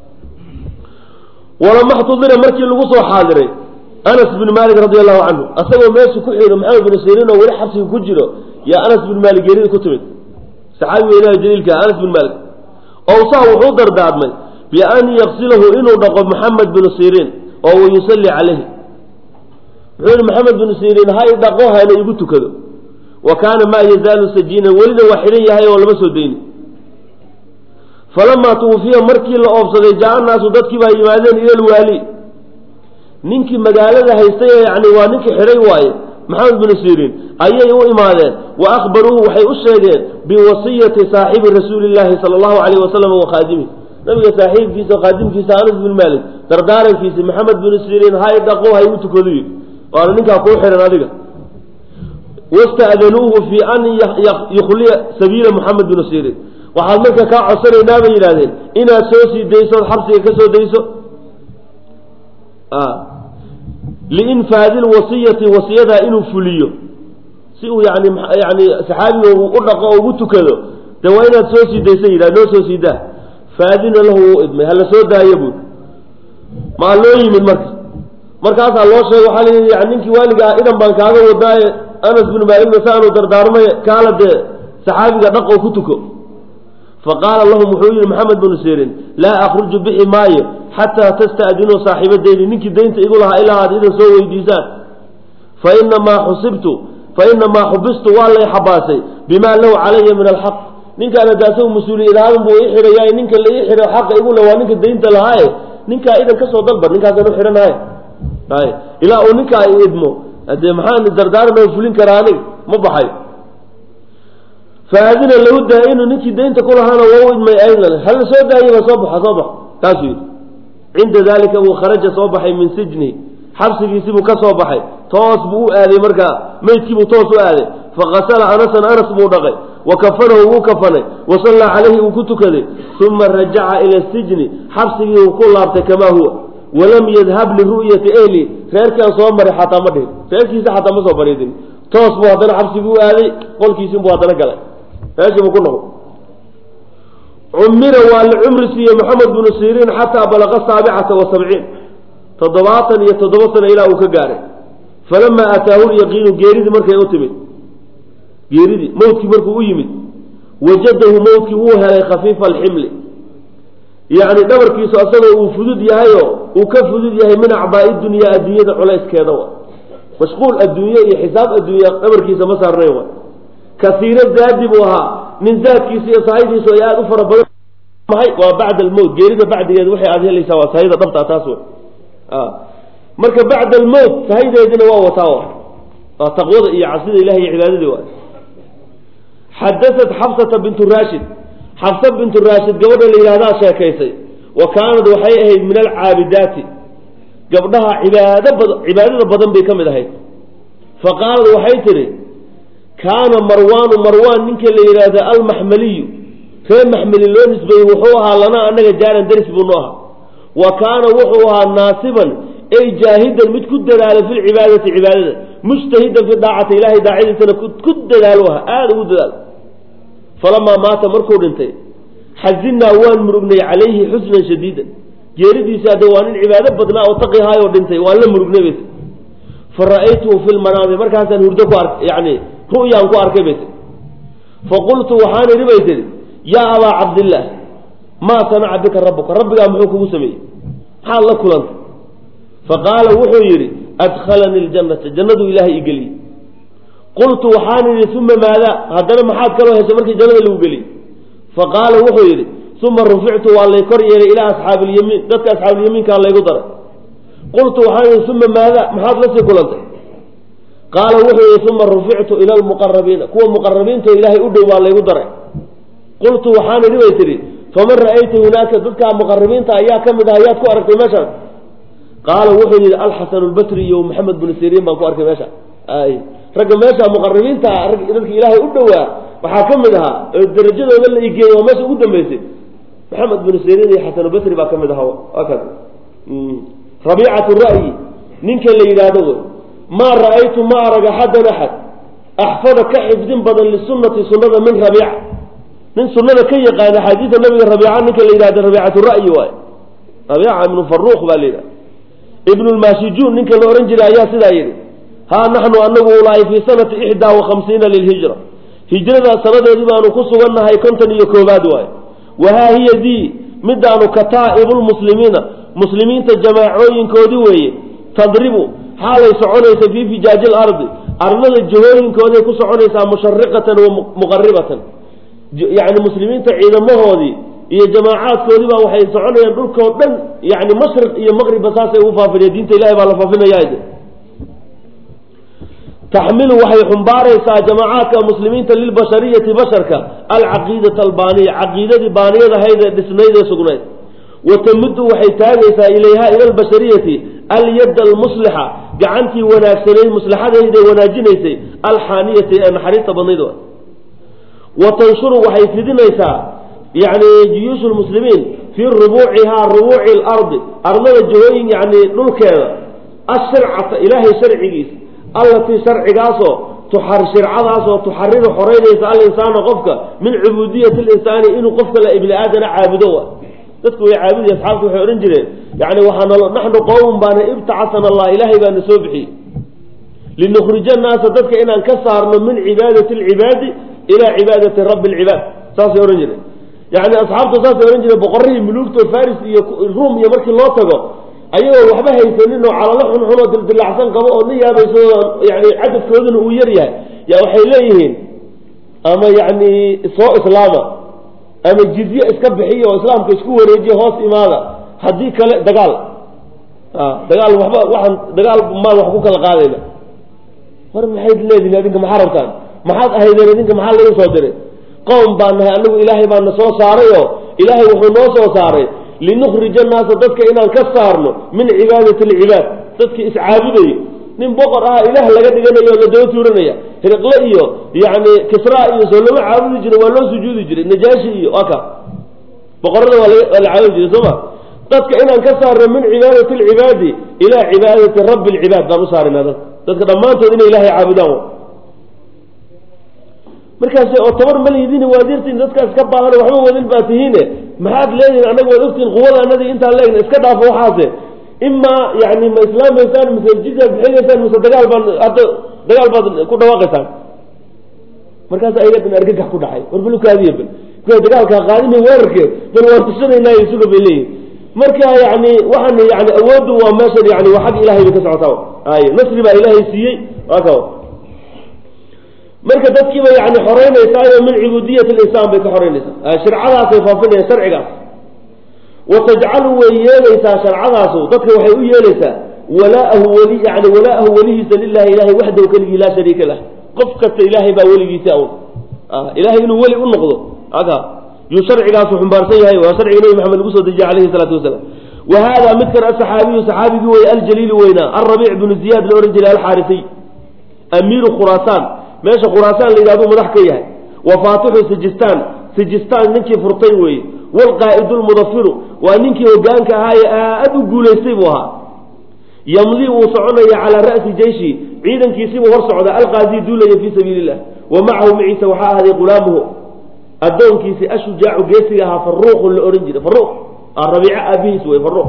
walama xtudira markii lagu soo xaadiray anas bin malik radi allahu canhu asagoo meesha ku xigo maxamed bin siriin oo weli xabsiga ku jiro yaa anas bin malik geerida ku timid saxaabi weynaha jaliilka anas bin malik owsaa wuxuu dardaarmay bian yaksilahu inuu dhaqo maxamed bin siriin oo wayusalli calayhi wuxuu yihi maxamed bin siriin ha i dhaqo hana igu tukado wa kaana maa yazaalu sajiinan welina waa xidhan yahay oo lama soo dayni falamaa tuwufiya markii la oobsaday jaa naasu dadkii baa yimaadeen ila lwaali ninkii magaalada haystay yani waa ninkii xidhay waaye maxamed bin siriin ayay u imaadeen wa akhbaruuhu waxay u sheegeen biwasiyati saaxibi rasuuli llaahi sala allahu calayh wasalam wa khaadimihi nabiga saaxiibkiisa oo khaadimkiisa anas bin maalik dardaarankiisi maxamed bin siriin hay dhaqo hay u tukadu yidhi waana ninkaa kuu xihan adiga wasta'danuuhu fii an yukhliya sabiila maxamed bin siriin waxaad marka kaa codsanaynaa bay yidhahdeen inaad soo sii dayso od xabsiga ka soo dayso liinfaadi lwasiyati wasiyadaa inuu fuliyo si uu yani yani saxaabiga u dhaqo oo ugu tukado de waa inaad soo sii daysa yidhah noo soo sii daa faadina lahu wuu idmay hala soo daayo buuri maa loo yimid marka markaasaa loo sheegay waxaa layidhi yani ninkii waaligaa idan baan kaaga wadaaye anas binu maaligna saanu dardaarmay kaala dee saxaabiga dhaqoo ku tuko faqaala lahum wuxuu yihi maxamed binu sirin laa akhruju bixi maayo xataa tasta'dinuu saaxiiba dayni ninkii daynta igu lahaa ilaa aad idan soo weydiisaan fainamaa xusibtu fainamaa xubistu waa lay xabaasay bimaa lahu calaya min alxaq ninkaan hadda asagu mas-uuliyadaadun buu ii xidhayaay ninka la ii xidho xaqa igu le waa ninka daynta lahaaye ninkaa idan ka soo dalbar ninkaasaan u xidhanahay ay ilaa uu ninkaa i idmo dee maxaan dardaaran oo fulin karaa anig ma baxay faadina lahu daa-inu ninkii daynta ku lahaana waa u idmay aydan hala soo daayaba soo baxa soo bax taasuu yidhi cinda dalika buu kharaja soo baxay min sijni xabsigiisibuu ka soo baxay toos buu u aaday markaa meydkiibuu toos u aaday fakasala anasan anas buu dhaqay wa kafanahu wuu kafanay wa sallaa calayhi uu ku tukaday uma rajaca ila sijni xabsigii uu ku laabtay kamaa huwa walam yadhab liru'yati ehli reerkaan soo maray xataa ma dhihin reerkiisa xataa ma soo bariidin toos buu haddana xabsigii u aaday qolkiisiinbuu haddana galay meeshiibuu ku noqday cumira waa la cumri siiyey maxamed binu siriin xataa balaqa saabicata wa sabciin toddobaatan iyo toddoba sano ilaa uu ka gaaray falamaa ataahu lyaqiinu geeridii markay u timid geeridii mawdkii markuu u yimid wajadahu mawdkii wuu helay khafiifa alximli yacni dhabarkiisu asagoo uu fudud yahayoo uu ka fudud yahay min acbaa'i dunyaa adduunyada culayskeeda wa mashquul adduunye iyo xisaab adduunya dhabarkiisa ma saarnayn wa kasiiro zaadi buu ahaa nin zaadkiisa iyo sahaydiisu ay aada u fara badan mahay waa bacda almowt geerida bacdigeeda waxay aada helaysaa waa sahayda dhabtaa taas wey marka bacda almowt sahaydeedina waa wataa waa taqwada iyo cabsida ilahi iyo cibaadadii waa xadaat xabsata bintu raashid xabsa bintu raashid gabadha la yidhahdaa sheekaysay wa kaanad waxay ahayd min alcaabidaati gabdhaha cibaado bad cibaadada badan bay ka mid ahayd fa qaalad waxay tidhi kaana marwaanu marwaan ninka la yidhaahda almaxmaliyu ree maxmeli loo nisbeeyey wuxuu ahaa lanaa annaga jaaran daris buunu ahaa wa kaana wuxuu ahaa naasiban ay jaahidan mid ku dadaala fi lcibaadati cibaadada mujtahidan fi daacati ilahay daacadiisana ku dadaalo aha aada ugu dadaalo falamaa maata markuu dhintay xazinaa waan murugnay calayhi xusnan shadiidan geeridiisa hadde waa nin cibaado badnaa oo taqihaayoo dhintay waan la murugnay bayt fa ra'aytuhu fi lmanaami markaasaan hurdo ku ar yani ru'yaan ku arkay bay tii faqultu waxaan idhi bay tihi yaa abaa cabdillaah maa sanaca bika rabbuka rabbigaa muxuu kugu sameeyey maxaad la kulantay faqaala wuxuu yidhi adkhalanii ljannata jannaduu ilaahay i geliyey qultu waxaan idhi uma maada haddana maxaad kaloo heshay markii jannada lagu geliyey faqaala wuxuu yidhi uma rufictu waa lay kor yeelay ilaa asxaabi ilyamiin dadka asxaabulyamiinkaa laygu daray qultu waxaan idhi uma maada maxaad lasii kulantay qaala wuxuu yihi uma rufictu ila lmuqarabiina kuwa muqarabiinto ilaahay u dhow baa laygu daray qultu waxaan idhi bay tidhi faman ra'ayta hunaaka dadkaa muqarabiinta ayaa ka mid ah ayaad ku aragtay meeshaas qaala wuxuu yihi alxasan lbasri iyo maxamed bnu siriin baan ku arkay meesha ay ragga meesha muqarabiinta dadka ilaahay u dhowaa waxaa ka mid ahaa oo darajadooda la igeeyey oo meesha ugu dambeysay maxamed bnu siriin iyo xasanulbasri baa ka mid ahaa waa kaas rabiicatu ra'yi ninka la yidhaahdo wy maa ra'aytu ma arag axadan axad axfada ka xifdin badan lisunati sunada min rabiica nin sunada ka yaqaana axaadiida nabiga rabiica ninka la yidhahdo rabiicatu ra'yi waay rabiica ibnu faruuq baa la yidhahda ibnu lmaashijuun ninka la ohan jiray ayaa sidaa yidhi haa naxnu anagu ulaahi fii sanati ixdaa wa khamsiina lilhijra hijrada sanadeedii baanu ku sugannahay konton iyo koobaad waay wahaa hiya dii midaanu kataa'ibuulmuslimiina muslimiinta jamaacooyinkoodii weeye tadribu xaalay soconaysa fii fijaaji lardi ardada jahooyinkooday ku soconaysaa mushariqatan wa muqaribatan yani muslimiinta ciidamahoodii iyo jamaacaadkoodii baa waxay soconayaan dhulkoo dhan yani mashriq iyo maqribba saasay ugu faafinaya diinta ilahay baa la faafinaya taxmilu waxay xumbaaraysaa jamaacaadka muslimiinta lilbashariyati basharka alcaqiidata albaaniya caqiidadii baaniyadahayd ee dhisnayd ee sugnayd watamuddu waxay taagaysaa ilayha ila albashariyati alyadda almuslixa gacantii wanaagsanayd muslaxadayda wanaajinaysay alxaaniyati ee naxariista badnayd wa tanshuru waxay fidinaysaa yani juyuushu lmuslimiin fii rubuucihaa rubuuci lardi ardada jahooyin yani dhulkeeda ashircata ilaahay sharcigiisa allatii sharcigaasoo tuxar shircadaasoo tuxariru xoreynaysa alinsaana qofka min cubuudiyati linsaani inuu qofka la ibni aadana caabudo dadku way caabudaya asxaabtu waxay odhan jireen yani waxaana naxnu qowmun baana ibtacasana allah ilaahay baana soo bixiyey linukhrija annaasa dadka inaan ka saarno min cibaadati alcibaadi ilaa cibaadati rabbi alcibaad saasay odhan jireen yani asxaabtu saasay odhan jireen boqorrihii muluugto faris iyo ruum iyo markii loo tago ayagoo waxba haysanin oo calalo xunxun oo dildilacsan qabo oo la yaabayso yani cadadkooduna uu yar yahay ya waxay leeyihiin ama yani soo islaama ama jizye iska bixiya oo islaamka isku wareejiya hoos imaada haddii kale dagaal dagaal waxba waxaan dagaal maan wax ku kala qaadayna war maxayd leedihin adinka maxaa rabtaan maxaad ahaydeen idinka maxaa laga soo diray qowm baan nahay anagu ilaahay baana soo saaray oo ilaahay wuxuu noo soo saaray linukhrija annaasa dadka inaan ka saarno min cibaadati alcibaad dadki iscaabudayo nin boqor ah ilaah laga dhiganayo oo la daba tuuranaya hiriqle iyo yani kisra iyo soo lama caabudi jiray waa loo sujuudi jiray najaashi iyo aka boqorada waa la caabudi jiray soo ma dadka inaan ka saarno min cibaadati alcibaadi ilaa cibaadati rabbi alcibaad baan u saarina dadka dadka dhammaantood inay ilahay caabudaan markaas oo tabar malihidin waadirtiin dadkaas ka baahan waxba wadin baa tihiine maxaad leedihin annaga waad ogtihin quwada anadii intaan leegna iska dhaafo waxaase imaa yani ma islaamaysaan mise jizyaad bixinaysaan mise dagaal baan hadda dagaal baad ku dhawaaqaysaan markaas ayagan argagax ku dhacay war balukaadiya bal dagaalka qaadina weerarke bal waan tusanaynaay suga bay leeyihin marka yani waxaan yani awooddu waa meeshan yani waa xag ilahay bay ka socotaa ay nasri baa ilaahay siiyey waa ka marka dadkiiba yani xoreynaysaa min cubudiyat linsaan bay ka xoreynaysaa shircadaasay faafinayaan sharcigaas watajcalu way yeelaysaa sharcadaasu dadka waxay u yeelaysaa walaahu weli yani walaahu welihiisa lilahi ilahay waxdahu keligii laa shariika lah qof kasta ilaahay baa weligiisa awn ilahay inuu weli u noqdo aka yuu sharcigaasu xumbaarsan yahay waa sharciga nebi maxamed lagu soo dejiyey alayhi salaatu wasalaam wa hada midkan asaxaabiyu saxaabigii wey aljaliili weynaa alrabiic bnu ziyaad la ohan jiray alxaarisiy amiiru khuraasaan meesha khuraasaan la yidhahdu madax ka yahay wa faatixu sijistaan sijistaan ninkii furtay weeye waalqaa'idu lmudafiru waa ninkii hogaanka ahaaye aad u guulaystay buu ahaa yamdii wuu soconaya calaa ra'si jeyshi ciidankiisibuu hor socda alqaazii duulaya fii sabiili illah wa macahu maciisa waxaa ahday qulaamuhu addoonkiisi ashujaacu geesiga ahaa faruuqu la ohan jiray faruuq rabiico aabihiis wey faruuq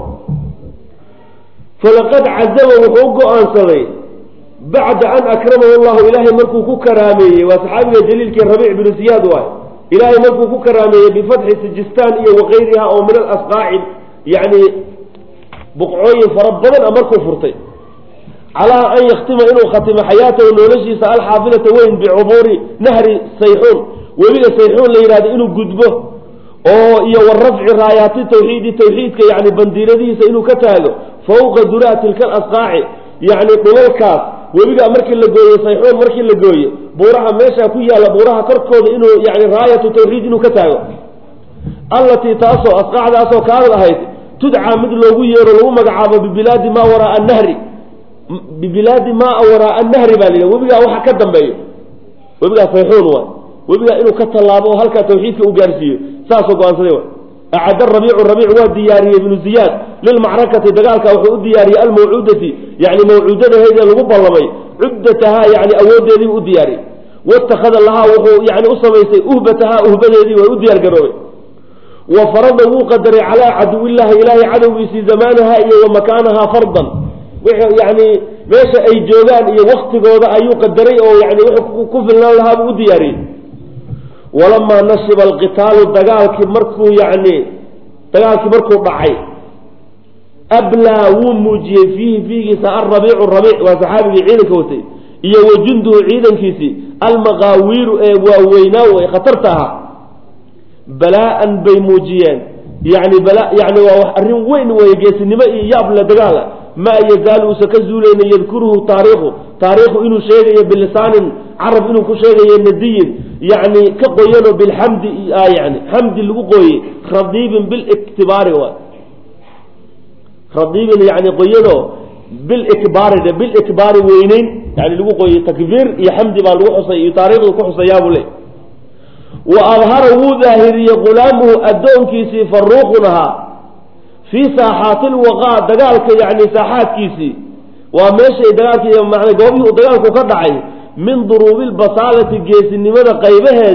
falaqad cazama wuxuu go-aansaday bacda an akramahu llahu ilaahay markuu ku karaameeyey waa saxaabiga jaliilkii rabiic binu siyaad waay ilaahay markuu ku karaameeyey bifatxi sijistaan iyo wakayriha oo min alasqaaci yani buqcooyin fara badan a markuu furtay calaa an yaktima inuu khatimo xayaatahu noloshiisa alxaafilata weyn bicubuuri nahri sayxuun webiga sayxuun la yidhahdo inuu gudbo oo iyo wa rafci raayaati tawxiidi tawxiidka yani bandiiradihiisa inuu ka taago fawqa duraa tilka alasqaaci yani dhulalkaas webigaa markii la gooye sayxuun markii la gooye buuraha meesha ku yaalla buuraha korkooda inuu yani raayatu tawxiid inuu ka taago allatii taasoo asqaacdaasoo kaanad ahayd tudcaa mid loogu yeero lagu magacaabo bibilaadi maa waraaa nahri bibilaadi maa waraaa nahri baa la webigaa waxa ka dambeeyo webigaa sayxuun waay webigaa inuu ka tallaabo oo halkaa tawxiidka u gaarsiiyo saasoo go-aansaday wa acad rabiicu rabiic waa diyaariyey ibnu ziyaad lilmacrakati dagaalka wuxuu u diyaariyey almawcuudati yani mawcuudadaheedee lagu ballamay cuddatahaa yani awoodeediibu u diyaariyey waittakhada lahaa wuxuu yani u samaystay uhbatahaa uhbadeedii way u diyaar garoobay wa farada wuu qadaray calaa caduwillahi ilaahay cadowgiisii zamaanaha iyo wa makaanahaa fardan yani meesha ay joogaan iyo waktigooda ayuu qadaray oo yani wuxuu ku filnaan lahaa buu u diyaariyey walamaa nashiba alqitaalu dagaalkii markuu yani dagaalkii markuu dhacay ablaa wuu muujiyey fiihi fiigiisa alrabiicu rabiic waa saxaabigii ciidanka watay iyo wa junduhu ciidankiisii almaqaawiiru ee waaweynaa ee khatarta ahaa balaa-an bay muujiyeen yani bala yani waa wax arrin weyn weeye geesinimo iyo yaable dagaala maa yazaalu uusa ka zuulayna yadkuruhu taariikhu taariikhu inuu sheegayo bilisaanin carab inuu ku sheegayo nadiyin yani ka qoyanoo bilxamdi yani xamdi lagu qooyey radiibin biliktibaari waay radiibin yani qoyanoo bilikbaari bilikbaari weyneyn yani lagu qooyey takbiir iyo xamdi baa lagu xusay iyo taariikhdu ku xusayaabuu le wa adhara wuu daahiriyey gulaamuhu addoonkiisii faruuqun ahaa fii saaxaati lwaqaa dagaalka yani saaxaadkiisii waa meeshay dagaalki man goobihii uu dagaalku ka dhacay min duruubi lbasaalati geesinimada qaybaheedii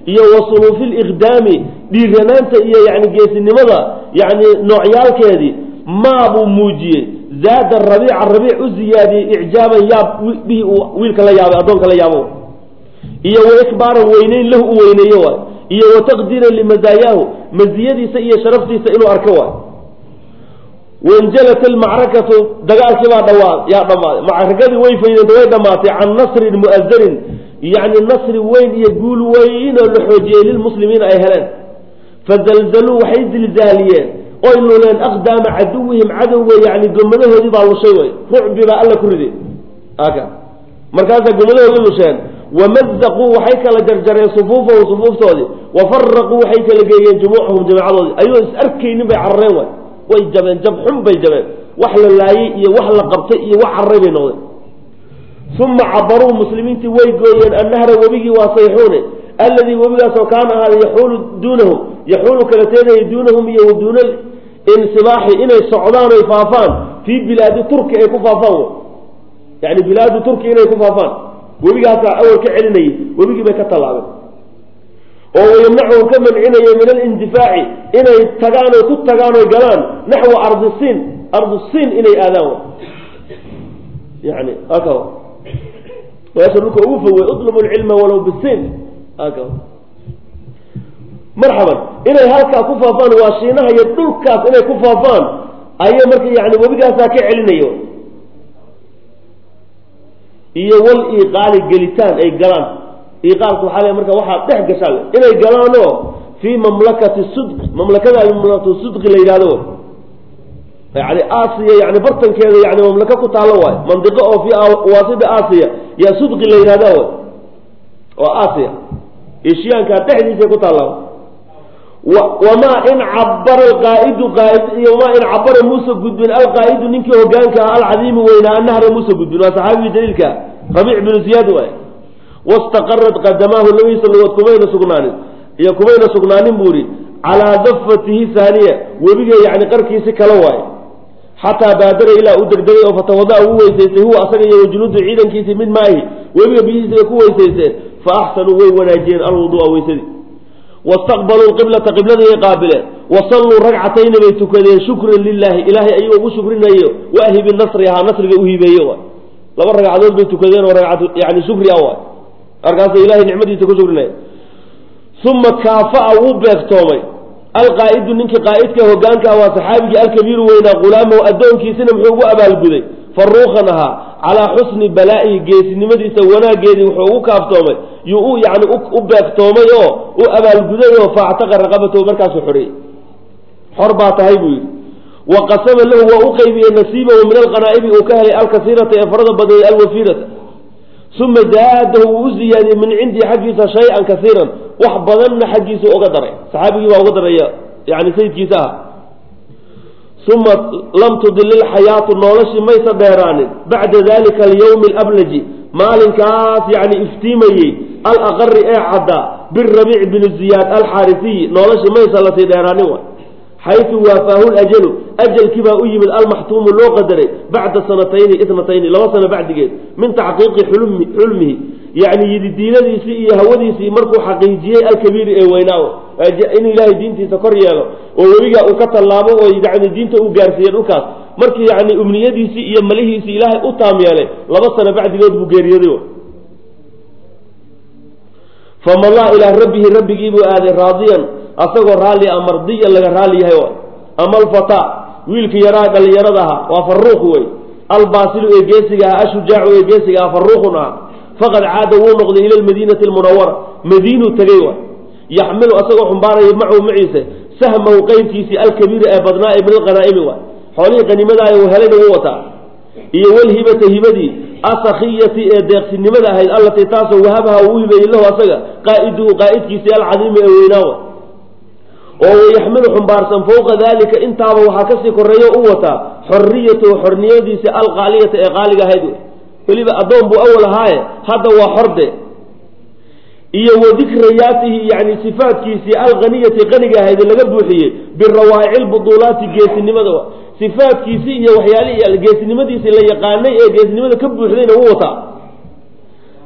iyo wa suluufi liqdaami dhiiranaanta iyo yani geesinimada yani noocyaalkeedii maabuu muujiyey zaada rabiica rabiic u ziyaadiyey icjaaban yaab bihi uu wiilka la yaabay addoonka la yaabo iyo wa ikbaaran weyneyn lahu u weyneeyo waay iyo wa taqdiiran limazaayaahu maziyadiisa iyo sharaftiisa inuu arko waay wanjalat almacrakatu dagaalkii baa dhawaa yaa dhammaaday macrakadii way faydanta way dhammaatay can nasrin mu'azarin yacni nasri weyn iyo guul weyn oo la xoojiyey lilmuslimiina ay heleen fazalzaluu waxay zilzaaliyeen oy luleen aqdaama caduwihim cadowga yani gomadahoodii baa lushay way rucbi baa alla ku riday aka markaasaa gomadahoodii lusheen wamazaquu waxay kala jarjareen sufuufahum sufuuftoodii wafaraquu waxay kala geeyeen jumuucahum jamacadoodii ayagoo is arkaynin bay carareen way way jabeen jab xun bay jabeen wax la laayey iyo wax la qabtay iyo wax cararay bay noqdeen uma cabaruu muslimiintii way gooyeen annahra webigii waa sayxuune alladii webigaasoo kaana ahaada yaxuulu duunahum yaxuulu kala teedayay duunahum iyo wa duuna insibaaxi inay socdaan oy faafaan fii bilaadi turki ay ku faafaan yani bilaadu turki inay ku faafaan webigaasaa awal ka celinayay webigii bay ka tallaabeen oo wayamnacuhum ka mancinaya min alindifaaci inay tagaan oy ku tagaan oy galaan naxwa ardi siin ardu siin inay aadaan yani aka meesha dhulka ugu fogey utlubu lcilma walow bisiin aka marxaban inay halkaa ku faafaan waa shiinaha iyo dhulkaas inay ku faafaan ayay marka yani webigaasaa ka celinayo iyo wal iiqaali gelitaan ay galaan iiqaalku waxaa le marka waxaa dhex gashaan inay galaanoo fii mamlakati sudqi mamlakada mamlakatu sudqi la yidhahdo yani aasiya yani bartankeeda yani mamlaka ku taallo waay mandiqo oo fii waasida aasiya yaa sudqi la yidhahda way oo aasiya eshiyaanka dhexdiisa ku taalla wamaa in cabara alqaa'idu qaaid iyo wamaa in cabara muusa gudbin alqaa'idu ninkii hogaanka ah alcadiimi weynaa annahra muusa gudbin waa saxaabigii daliilka rabiic binu ziyaad waay wastaqarat qadamaahu labadiisa lugood kumayna sugnaanin iyo kumayna sugnaanin buu ihi calaa dafatihi haaniya webiga yani qarkiisi kala waaye xataa baadara ilaa u degdegay oo fatawada u weysaystay huwa asaga iyo wajunuudu ciidankiisii mid maahi webiga biyihiisa bay ku weysaysteen fa axsanuu way wanaajiyeen alwudua weysadii wastaqbaluu qiblata qibladii qaabileen wasalluu ragcatayni bay tukadeen shukran lilaahi ilaahay ayagoo ugu shukrinayo waahibi nasri ahaa nasriga uhibeeye waay laba ragcadood bay tukadeen oo ragcad yani shukri ah waay markaasa ilahay nicmadiisa ku shukrinaya uma kaafa'a wuu beegtoomay alqaa'idu ninkii qaa'idka hogaanka ah waa saxaabigii alkabiiru weynaa ghulaamahu addoonkiisina muxuu ugu abaalguday faruuqan ahaa calaa xusni balaa'ihi geesinimadiisa wanaaggeedii wuxuu ugu kaaftoomay yuu u yani u beegtoomay oo u abaalguday oo faactaqa raqabatahu markaasuu xoreeyey xor baa tahay buu yidhi wa qasama lahu waa u qaybiyey nasiibahu min alqanaa'ibi uu ka helay alkasiirata ee farada badneeyey alwafiirata uma zaadahu wuu u ziyaadiyey min cindii xaggiisa shay-an kasiiran wax badanna xaggiisa uga daray saxaabigii baa uga daraya yani sayidkiisa ah uma lam tudilil xayaatu noloshii maysa dheeraanin bacda dalika alyawmi alablaji maalinkaas yani iftiimayey alaqari ee caddaa birabiic bini ziyaad alxaarisiyi noloshii maysa lasii dheeraanin wa xaytu waafaahu lajalu ajalkii baa u yimid almaxtuumu loo qadaray bacda sanatayni itnatayni laba sano bacdigeed min taxqiiqi xulmi xulmihi yani yididiinadiisii iyo hawadiisii markuu xaqiijiyey alkabiiri ee weynaa in ilaahay diintiisa kor yeelo oo webigaa uu ka tallaabo oo yani diinta uu gaarsiiyey dhulkaas markii yani umniyadiisii iyo malihiisii ilaahay u taam yeelay laba sano bacdigood buu geeriyooday famadaa ilaa rabbihi rabbigii buu aaday raadiyan asagoo raalli a mardiyan laga raalli yahay waay ama alfataa wiilka yaraa dhallinyarada ahaa waa faruuq wey albaasilu ee geesiga ahaa ashujaacu ee geesiga ahaa faruuqun ahaa faqad caada wuu noqday ila lmadiinati almunawara madiinuu tegey waay yaxmilu asagoo xumbaaraya macahu maciise sahmahu qeybkiisii alkabiira ee badnaa ee min alqanaa'imi waay xoolihii qaniimadaah uu helayna wuu wataa iyo walhibata hibadii asakiyati ee deeqsinimada ahayd allatii taasoo wahabaha uu hibeeyey lahu asaga qaa'iduhu qaa'idkiisii alcadiimi ee weynaawa oo wayaxmilu xumbaarsan fowqa dalika intaaba waxaa kasii koreeyo u wataa xoriyatahu xorniyadiisi alqaaliyata ee qaaliga ahayd weliba addoon buu awal ahaaye hadda waa xorde iyo wa dikrayaatihi yani sifaatkiisii alqaniyati qaniga ahayd laga buuxiyey birawaa'ici lbuduulaati geesinimada sifaatkiisii iyo waxyaalihi geesinimadiisii la yaqaanay ee geesinimada ka buuxdayna u wataa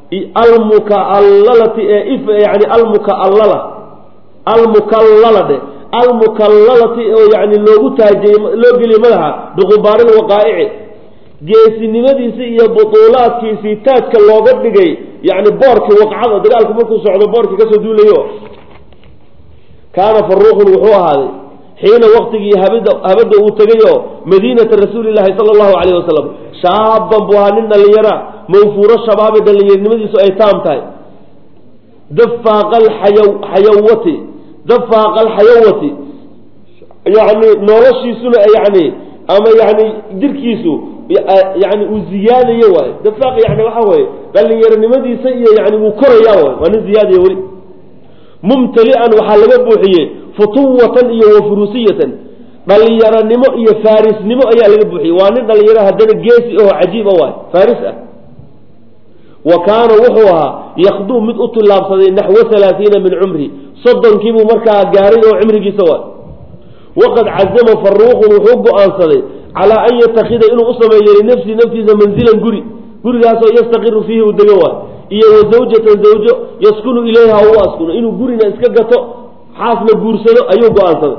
almukalalati ee if yani almukallala almukallala dhe almukallalati oo yani loogu taajiyey loo geliyey madaxa biqubaari lwaqaa'ici geesinimadiisi iyo butuulaadkiisii taajka looga dhigay yani boorkii waqcada dagaalku markuu socdo boorkii kasoo duulayo kaana faruuqun wuxuu ahaaday xiina waktigii habada habadda uu tegay oo madiinata rasuuli llaahi sala allahu calayh wasalam shaaban buu ahaa nin dhallinyara mawfuuro shabaabi dhallinyarnimadiisu ay taam tahay dafaaqa alxaya xayawati dafaaqa alxayawati yani noloshiisuna yani ama yani jirkiisu yani uu ziyaadayo waay dafaaq yani waxa weye dhallinyaronimadiisa iyo yani wuu korayaa waay waa nin ziyaadaya weli mumtali'an waxaa laga buuxiyey futuwatan iyo wafurusiyatan dhallinyaronimo iyo faarisnimo ayaa laga buuxiyey waa nin dhalinyaro haddana geesi aho cajiib a waay faaris ah wa kaana wuxuu ahaa yakduu mid u tillaabsaday naxwa halaaiina min cumri soddonkiibuu markaa gaaray oo cimrigiisa waay waqad cazama faruuqun wuxuu go-aansaday calaa an yatakida inuu u sameeyo linafsihi naftiisa manzilan guri gurigaasoo yastaqiru fiihi uu dego waay iyo wa zawjatan zawjo yaskunu ilayha u askuno inuu gurina iska gato xaasna guursado ayuu go-aansaday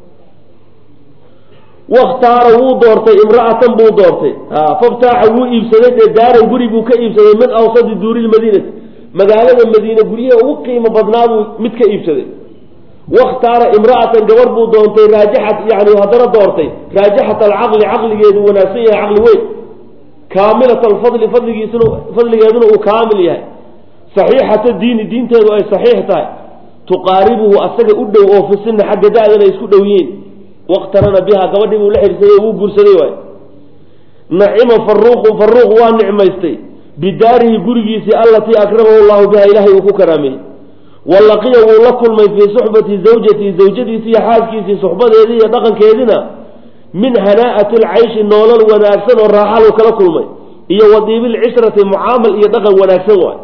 wakhtaara wuu doortay imra'atan buu doortay faftaaxa wuu iibsaday dee daaran guri buu ka iibsaday min awsadi duuri lmadiinati magaalada madiine guryaha ugu qiimo badnaa buu mid ka iibsaday wakhtaara imra'atan gabar buu doontay raajixat yani haddana doortay raajixat alcaqli caqligeedu wanaagsan yahay caqli weyn kaamilat alfadli fadligiisuna fadligeeduna uu kaamil yahay saxiixata diini diinteedu ay saxiix tahay tuqaaribuhu asaga u dhow oo fisina xagga da-dana isku dhow yihiin waqtarana biha gabadhii buu la xidhiirsaday wuu guursaday waay nacima faruuqun faruuq waa nicmaystay bidaarihi gurigiisii allatii akramahu llahu biha ilaahay uu ku karaameeyey walaqiya wuu la kulmay fii suxbati zawjatii zawjadiisii iyo xaaskiisii suxbadeedii iyo dhaqankeedina min hanaa'ati alcayshi noolal wanaagsan oo raaxaluu kala kulmay iyo wadiibilcishrati mucaamal iyo dhaqan wanaagsan waay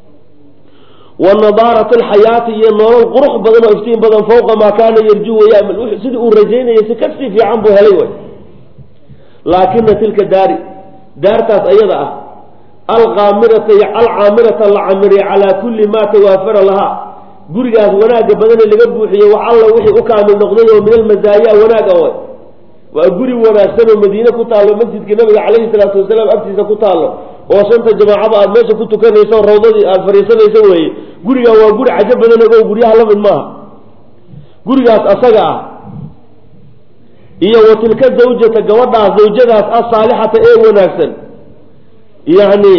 wa nadaarat alxayaati iyo noolal qurux badan oo iftiin badan fawqa maa kaana yarju wayamal sidii uu rajaynayay si kasii fiican buu helay way laakina tilka daari daartaas ayada ah alqaamirata alcaamirata la camiriya calaa kulli maa tawaafara lahaa gurigaas wanaagga badane laga buuxiyey wax alla wixii u kaamil noqday oo min almasaaya wanaaga way waa guri wanaagsan oo madiine ku taallo masjidka nabiga calayhi salaatu wasalaam agtiisa ku taallo oo shanta jamaacada aad meesha ku tukanayso rawdadii aada fadhiisanayso weeye gurigaa waa guri cajo badan ogo guryaha la mid maaha gurigaas asaga ah iyo wa tilka zawjata gabadhaas zawjadaas asaalixata ee wanaagsan yacni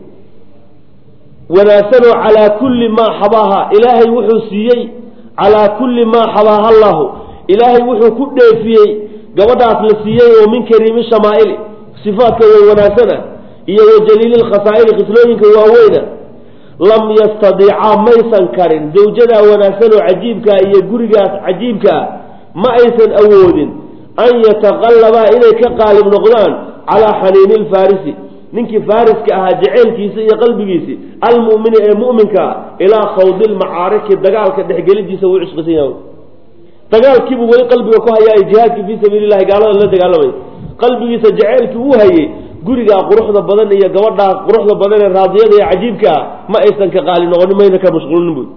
wanaagsanoo calaa kulli maa xabaaha ilaahay wuxuu siiyey calaa kulli maa xabaaha allahu ilaahay wuxuu ku dheefiyey gabadhaas la siiyey oo min kariimi shamaa'ili sifaadka way wanaagsana iyo wa jaliili lkhasaa'ili khislooyinka waaweyna lam yastadiicaa maysan karin zawjadaa wanaagsan oo cajiibkaa iyo gurigaas cajiibkaa ma aysan awoodin an yataqallabaa inay ka qaalib noqdaan calaa xaniini lfaarisi ninkii faariska ahaa jaceylkiisa iyo qalbigiisi almu'mini ee mu'minkaa ilaa khawdi lmacaariki dagaalka dhexgelidiisa wuu cusqisan yahay dagaalkiibuu weli qalbiga ku hayaa jihaadkii fii sabiili llahi gaalada la dagaalamay qalbigiisa jaceylkii uu hayey gurigaa quruxda badan iyo gabadhaa quruxda badan ee raadiyada ee cajiibka ah ma aysan ka qaali noqonin mayna ka mashquulin buy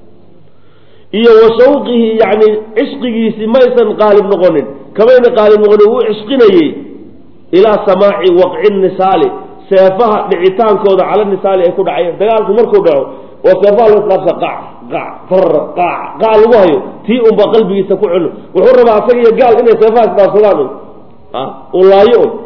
iyo wa shawqihi yacni cishqigiisii ma aysan qaalib noqonin kamayna qaalib noqonin wuu cishqinayey ilaa samaaci waqci nisaali seefaha dhicitaankooda cala nisaali ay ku dhacayeen dagaalku markuu dhaco oo seefaha la isqaabsa qac qac far qac qac lagu hayo tii unbaa qalbigiisa ku cuno wuxuu rabaa asaga iyo gaal inay seefaha isdhaafsadaan un u laayo un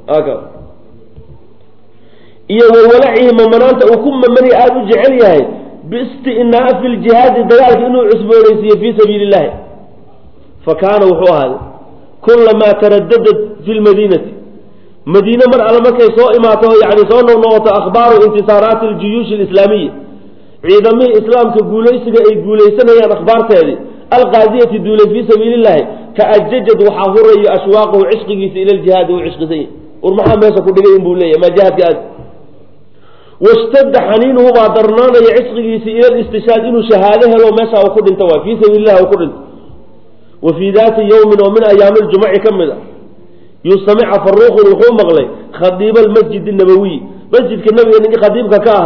iyo wawalacihi mamanaanta uu ku mamanaya aada u jecel yahay biistinaafi ljihaadi dagaalka inuu cusboonaysiiyo fii sabiili illahi fa kaana wuxuu ahaaday kulamaa taradadad fi lmadiinati madiine mar alle markay soo imaato yani soo noqnoqoto akhbaaru intisaaraati aljuyuushi alislaamiya ciidamihii islaamka guulaysiga ay guulaysanayaan akhbaarteedii alqaadiyati duulay fii sabiili illahi taajajad waxaa hurayo ashwaaqahu cishqigiisa ila ljihaadi uu cishqisan yahy war maxaa meesha ku dhigay inbuu leeyahy maa jihaadka aad washtadda xaniinuhu baa darnaanaya cishqigiisi ila listishaad inuu shahaado helo meesha uu ku dhinto waay fii sabiili illahi uu ku dhinto wa fii daati yowmin oo min ayaami ljumuci ka mid a yustamica faruuqun wuxuu maqlay khadiiba almasjid nabawiy masjidka nabiga ninkii khadiibka ka ahaa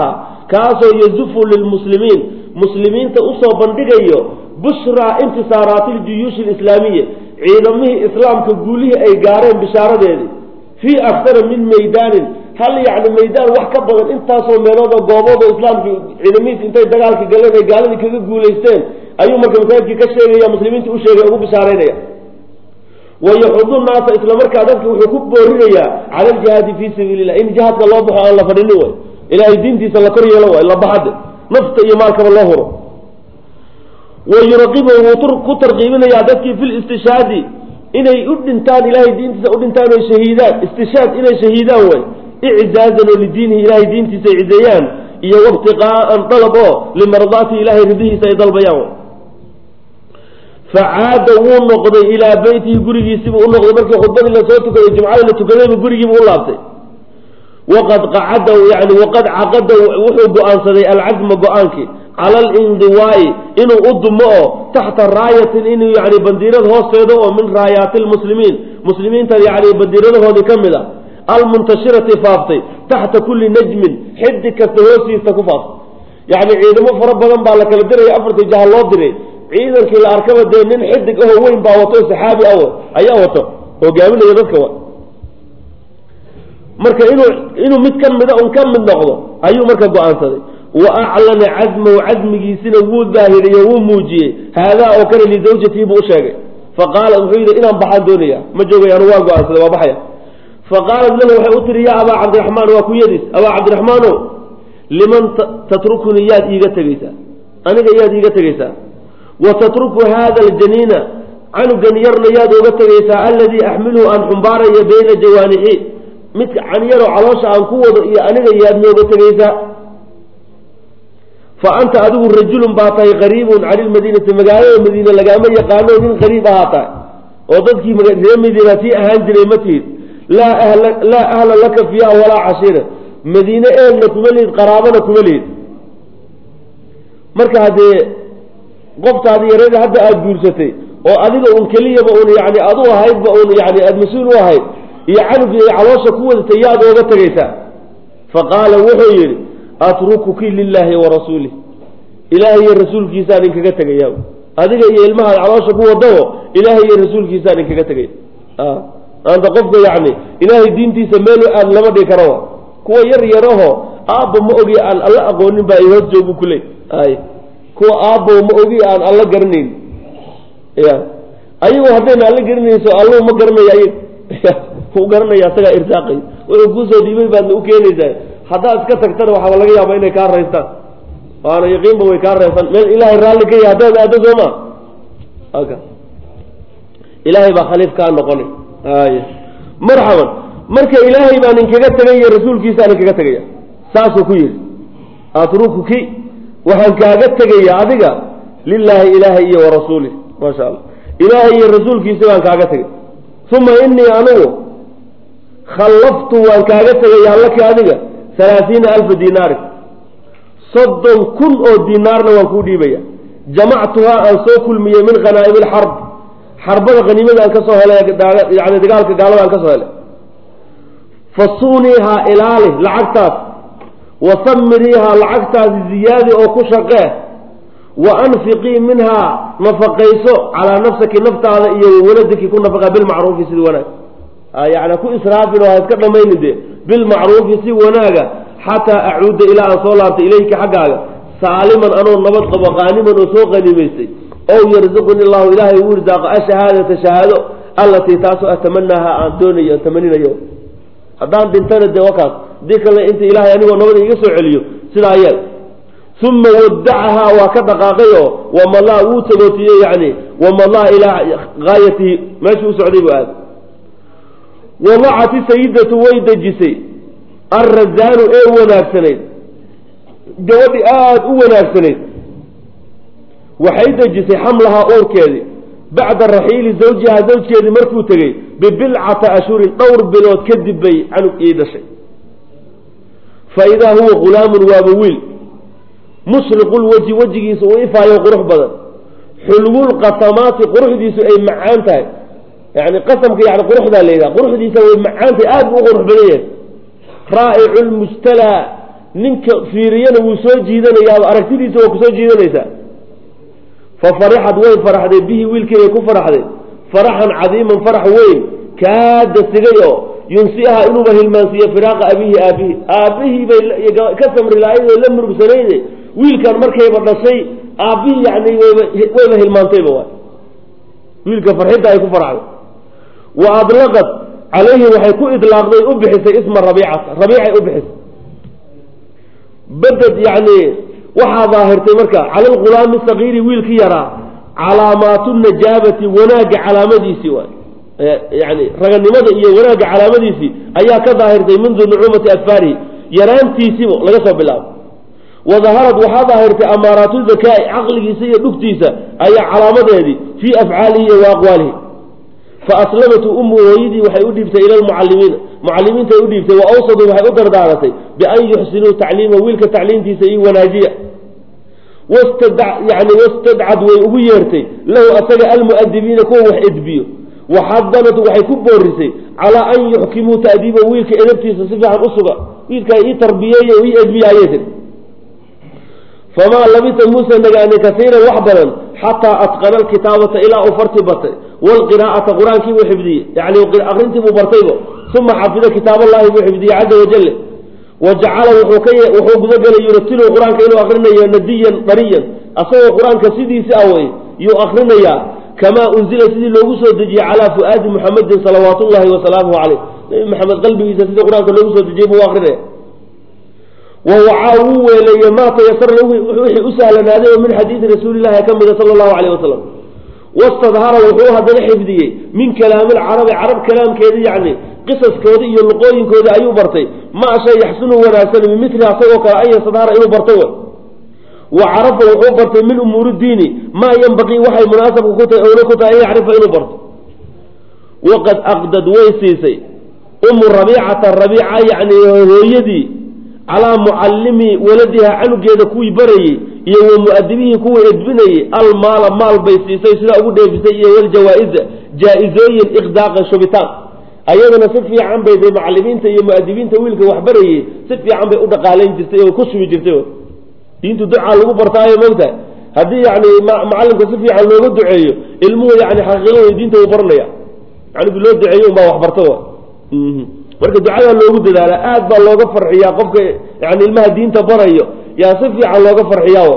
kaasoo yazufu lilmuslimiin muslimiinta usoo bandhigayo bushraa intisaaraati ljuyuushi alislaamiya ciidamihii islaamka guulihii ay gaareen bishaaradeedii fii aktara min maydaanin hal yacni maydaan wax ka badan intaasoo meeloodoo goobood oo islaamkii ciidamihiis intay dagaalka galeen ay gaaladii kaga guulaysteen ayuu marka masaajidkii ka sheegaya muslimiinta u sheegay ugu bishaaraynaya wayaxudu naasa isla markaa dadka wuxuu ku boorinayaa cala aljihaadi fii sabiili illah in jihaadka loo baxo aan la fadhinin way ilaahay diintiisa la kor yeelo way la baxade nafta iyo maalkaba loo huro wayuraqibu wuu ku tarqiibinayaa dadkii fi listishaadi inay u dhintaan ilahay diintiisa u dhintaan oy shahiidaan istishaad inay shahiidaan way iczaazan oo lidiinihi ilahay diintiisa ay cizeeyaan iyo wabtiqaa'an dalab oo limardaatihi ilahay ridihiisa ay dalbayaan way facaada wuu noqday ilaa beytihi gurigiisiibuu u noqday markii khudbadii lasoo tukaday jumcadii la tukadaybu gurigiibuu u laabtay waqad qacada yani waqad caqada wuxuu go-aansaday alcazma go-aankii cala alindiwaa'i inuu u dumo oo taxta raayatin inuu yani bandiirad hoosteeda oo min raayaati lmuslimiin muslimiinta yani bandiiradahoodii ka mid a almuntashirati faaftay taxta kulli najmin xidi kasta hoostiisa ku faaftay yani ciidamo fara badan baa la kala diraya afartii jaha loo diray ciidankii la arkaba dee nin xidig ahoo weyn baa wato saxaabi ah ayaa wato hogaaminaya dadka wa marka inuu inuu mid ka mida un ka mid noqdo ayuu marka go-aansaday wa aclana cazmahu cazmigiisina wuu daahiriye wuu muujiyey haadaa oo kale lizawjatihi buu u sheegay faqaala wuxuu yidhi inaan baxaan doonaya ma joogay anu waa go-aansaday waa baxaya faqaalat lahu waxay u tiri yaa abaa cabdiraxmaan waa kuyadiis abaa cabdiraxmaano liman tatrukuni yaad iiga tegeysaa aniga yaad iiga tegeysaa wa tatruku hada aljaniina canugan yarna yaad oga tegeysaa alladii axmiluhu aan xumbaaraya bayna jawaanixi midka canyaroo caloosha aan ku wado iyo aniga yaad nooga tegeysaa fa anta adigu rajulun baa tahay qariibun cani lmadiinati magaalada madiine lagaama yaqaano nin qariib ahaa tahay oo dadkii reer madiina sii ahaan jiray ma tihid laa ahla laa ahla laka fiiha walaa cashiira madiine eelna kuma lihid qaraabana kuma lihid marka haddee qoftaadi yareeda hadda aada guursatay oo adiga un keliyaba un yani adu ahaydba un yani aada mas-uul u ahayd iyo canugii ay caloosha ku wadatay yaad ooga tegaysaa fa qaala wuxuu yidhi atrukuki lilaahi wa rasuulih ilaahay iyo rasuulkiisaan inkaga tegaya adiga iyo ilmahaad caloosha ku wadao ilaahay iyo rasuulkiisaan inkaga tegaya anta qofka yani ilaahay diintiisa meel aad lama dhigi karo kuwa yar yaraho aabba ma ogi aan alla aqoonin baa i hoos joogu kuley ay kuwa aabbo ma ogi aan alla garanayn ya ayagu haddayna alla garanayso allu ma garanaya ayag u garanaya asagaa irsaaqay wuxuu kuusoo dhiibay baadna u keenaysaa haddaad iska tagtana waxaaba laga yaaba inay kaa raystaan waana yaqiinba way kaa raysan meel ilaahay raalli ka yahay haddaad aado sooma aka ilaahay baa khaliif kaa noqonay ay marxaban marka ilaahay baan inkaga tegaya rasuulkiisaan inkaga tegaya saasuu ku yidhi atrukuki waxaan kaaga tegaya adiga lilaahi ilaahay iyo warasuulih maasha allah ilaahay iyo rasuulkiisa baan kaaga tegay uma inii anigu khallaftu waan kaaga tegaya laki adiga halaaiina alfa dinaarin soddon kun oo dinaarna waan kuu dhiibaya jamactuhaa aan soo kulmiyey min khanaa'imi lxarb xarbada haniimada aan ka soo helay yani dagaalka gaalada aan ka soo helay fasuuniihaa ilaali lacagtaas wasamiriihaa lacagtaasi ziyaadi oo ku shaqee wa anfiqii minhaa nafaqayso calaa nafsaki naftaada iyo wawaladiki ku nafaqa bilmacruufi sida wanaag yani ku israafin oo ha iska dhamayni de bilmacruufi si wanaaga xataa acuuda ilaa aan soo laabtay ilayka xaggaaga saaliman anoo nabad qabo qaaniman oo soo qanimaystay ow yarzuquni llahu ilaahay uu irsaaqo ashahaadata shahaado allatii taasoo atamanaaha aan doonayo tamaninayo haddaan dhintana dee wakaas dii kale inta ilaahay anigoo nabada iga soo celiyo sidaa yeel uma wadacahaa waa ka dhaqaaqay oo wamalaa wuu tagootiyey yani wamalaa ilaa gaayatihi meeshuu u socday buu aada wadacati sayidatu way dejisay alrazaanu ee wanaagsanayd gabadhi aada u wanaagsanayd waxay dejisay xamlahaa uurkeedii bacda raxiili zawjihaa zawjkeedii markuu tegey bibilcata ashhurin dhowr bilood kadib bay canug ii dhashay fa idaa huwa ghulaamun waaba wiil mushriqulwejhi wejigiisu uu ifaayo qurux badan xulwulqasamaati quruxdiisu ay macaan tahay yani qasamka yani quruxdaa la yidhaha quruxdiisa way macaan tahay aada buu u qurux badan yahay raa'icu lmujtalaa ninka fiiriyana wuu soo jiidanayaaba aragtidiisa waa kusoo jiidanaysaa fa farixad way faraxday bihi wiilkii bay ku faraxday faraxan cadiiman farax weyn kaada sigay oo yunsiaha inuuba hilmaansiiyo firaaqa abihi aabihi aabbihii bay ka samri lahayd oo la murugsanayde wiilkan markayba dhashay aabbihii yani wayba wayba hilmaantayba waay wiilka farxidda ay ku faraxday wa adlaqad calayhi waxay ku idlaaqday u bixisay isma rabiicata rabiicay u bixisay beded yani waxaa daahirtay marka cala lghulaami sagiiri wiilkii yaraa calaamaatu najaabati wanaagga calaamadiisii waay yani raganimada iyo wanaagga calaamadiisii ayaa ka daahirtay mundu nucuumati adfaarihi yaraantiisiiba laga soo bilaabo wadaharad waxaa daahirtay amaaraatu zakaa-i caqligiisa iyo dhugtiisa ayaa calaamadeedii fii afcaalihi iyo wa aqwaalihi fa aslamatu ummu hooyadii waxay u dhiibtay ila lmucalimiina mucalimiintay u dhiibtay wa awsadu waxay u dardaaratay bian yuxsinuu tacliima wiilka tacliimtiisa iyo wanaajiya yani wastadcad way ugu yeertay lahu asaga almu'adibiina kuwa wax edbiyo waxadanat waxay ku boorisay calaa an yuxkimuu ta'diiba wiilka edabtiisa si fiican u suga wiilka ii tarbiyeeye ii edbiya ayay tiri famaa labisa muuse nagaani kasiiran wax badan xataa atqana alkitaabata ilaa uu farti batay waalqiraa'ata qur-aankii buu xifdiyey yani aqrintii buu bartaybo uma xafida kitaab allahi buu xifdiyey caza wajale wa jacala wuxuu gudagelay yuratilu qur-aanka inuu akrinayo nadiyan dariyan asagoo qur-aanka sidiisi ah wey yuu akrinayaa kamaa unzila sidii loogu soo dejiyey calaa fu'aadi muxamedin salawaat ullahi wasalaamuhu caleyh nabi maxamed qalbigiisa sidii qur-aanka loogu soo dejiyey buu akrinaya wawacaa wuu weeleeye maa tayasara wixii u sahlanaaday oo min xadiidi rasuulillahi ka mida sala allahu caleyh wasalam wastadhara wuxuu haddana xifdiyey min kalaami lcarabi carab kalaamkeeda yacni qisaskooda iyo luqooyinkooda ayuu bartay maa shay yaxsunu wanaagsan bimili asagoo kale an yastadhara inuu barto w wa carafa wuxuu bartay min umuuri diini maa yanbaqii waxay munaasabka ku tahay owla ku tahay an yacrifa inuu barto waqad aqdad way siisay umu rabiicata rabiica yacni hooyadii calaa mucallimi waladiha canugeeda kuwii barayey iyo wa mu'adibihii kuwii edbinayey almaala maal bay siisay sidaa ugu dheefisay iyo waljawaa-iza jaa-izooyin iqdaaqan shubitaan ayadana si fiican bay de mucalimiinta iyo mu'adibiinta wiilka wax barayey si fiican bay u dhaqaalayn jirtay oo ku shubi jirtay diintu ducaa lagu bartaayo mogta haddii yani macalimka si fiican looga duceeyo ilmuhu yani xaqiiqadooda diinta uu baranaya canigi loo duceeyo unbaa wax barta marka ducadaa loogu dadaala aad baa looga farxiyaa qofka yani ilmaha diinta barayo yaa si fiican looga farxiyaa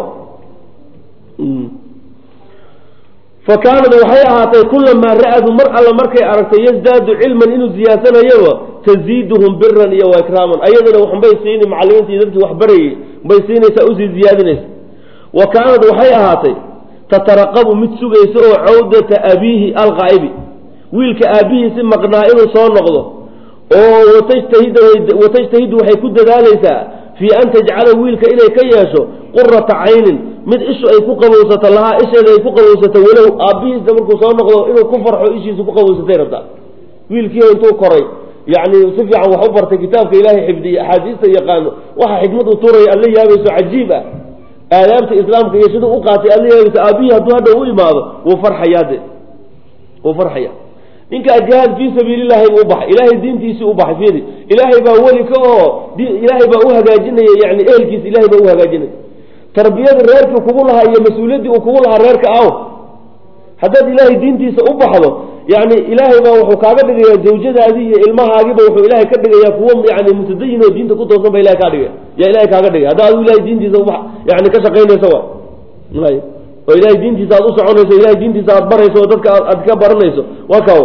fa kaanad waxay ahaatay kulamaa ra-adu mar alla markay aragtay yasdaadu cilman inuu ziyaadsanayoba taziiduhum biran iyo waikraaman ayadana waxbay siini macalimiinta iyo dadkii wax barayey bay siinaysaa usii ziyaadinaysa wa kaanad waxay ahaatay tataraqabu mid sugaysa oo cawdata abiihi alqaa'ibi wiilka aabbihiisi maqnaa inuu soo noqdo oo watajtahidu waxay ku dadaalaysaa fii an tajcala wiilka inay ka yeesho qurata caynin mid ishu ay ku qabowsato lahaa isheeda ay ku qabowsato walow aabbihiisa markuu soo noqdo inuu ku farxo ishiisa ku qabowsatay rabtaa wiilkii intuu koray yani si fiican wax u bartay kitaabka ilaahay xifdiye axaadiista yaqaano waxa xikmad u turaya aad la yaabayso cajiib ah aadaabta islaamka iyo siduu u qaatay aad la yaabayso aabbihii hadduu hadha u imaado wuu farxayaa de wuu farxaya ninkaa jihaad fii sabiilillahi buu ubaxay ilaahay diintiisii u baxay fiiri ilaahay baa weli ka oo ilaahay baa u hagaajinaya yani ehelkiisa ilahay baa u hagaajinaya tarbiyada reerkii kugu lahaa iyo mas-uuliyaddii uu kugu lahaa reerka aw haddaad ilaahay diintiisa u baxdo yani ilaahay baa wuxuu kaaga dhigayaa zawjadaadii iyo ilmahaagiiba wuxuu ilaahay ka dhigayaa kuwo yani mutadayin oo diinta ku toosan ba ilahay kaa dhigaya yaa ilahay kaaga dhigaya hadda adu ilahay diintiisa uba yani ka shaqaynaysa wa oo ilahay diintiisa aad u soconayso ilahay diintiisa aad barayso oo dadka aad ka baranayso waa kaw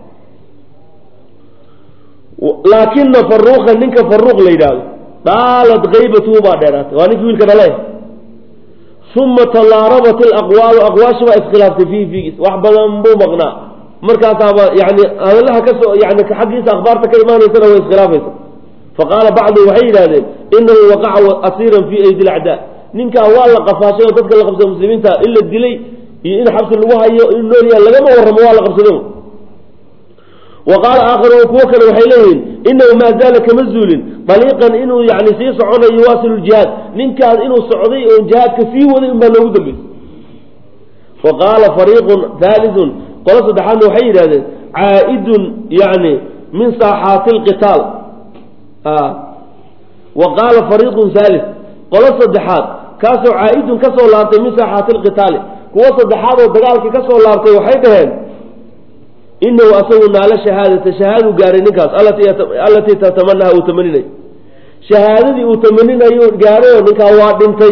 laakina faruuqa ninka faruuq la yidhaahdo dhaalat kaybatuhu baa dheeraatay waa ninkii wiilka dhale uma talaarabat alaqwaalu aqwaashi baa iskhilaaftay fiihi fiigiis wax badan buu maqnaa markaasaaba yani hadalaha kasoo yani xaggiisa akhbaarta ka imaanaysana way iskhilaafaysa faqaala bacdu waxay yidhahdeen inahu waqaca asiiran fii aydi lacdaa ninkaa waa la qafaashay oo dadka la qabsada muslimiinta in la dilay iyo in xabsi lagu hayo in nool yahay lagama warramo waa la qabsado wa qaala aakharuun kuwo kale waxay leeyihiin inahu maa zaala kama zuulin daliiqan inuu yani sii soconayo yuwaasilu ljihaad ninkaas inuu socday oo jihaadka sii waday unbaa loogu dambeysay wa qaala fariiqun haaliun qolo saddexaadna waxay yidhahdeen caa'idun yani min saaxaati lqitaal wa qaala fariiqun haalis qolo saddexaad kaasoo caa-idun ka soo laabtay min saaxaati lqitaali kuwo saddexaad oo dagaalkii ka soo laabtay waxay dhaheen inahu asagu naalo shahaadata shahaaduu gaaray ninkaas allatii tatamanaha uu tamaninayo shahaadadii uu tamaninayo gaarayo ninkaa waa dhintay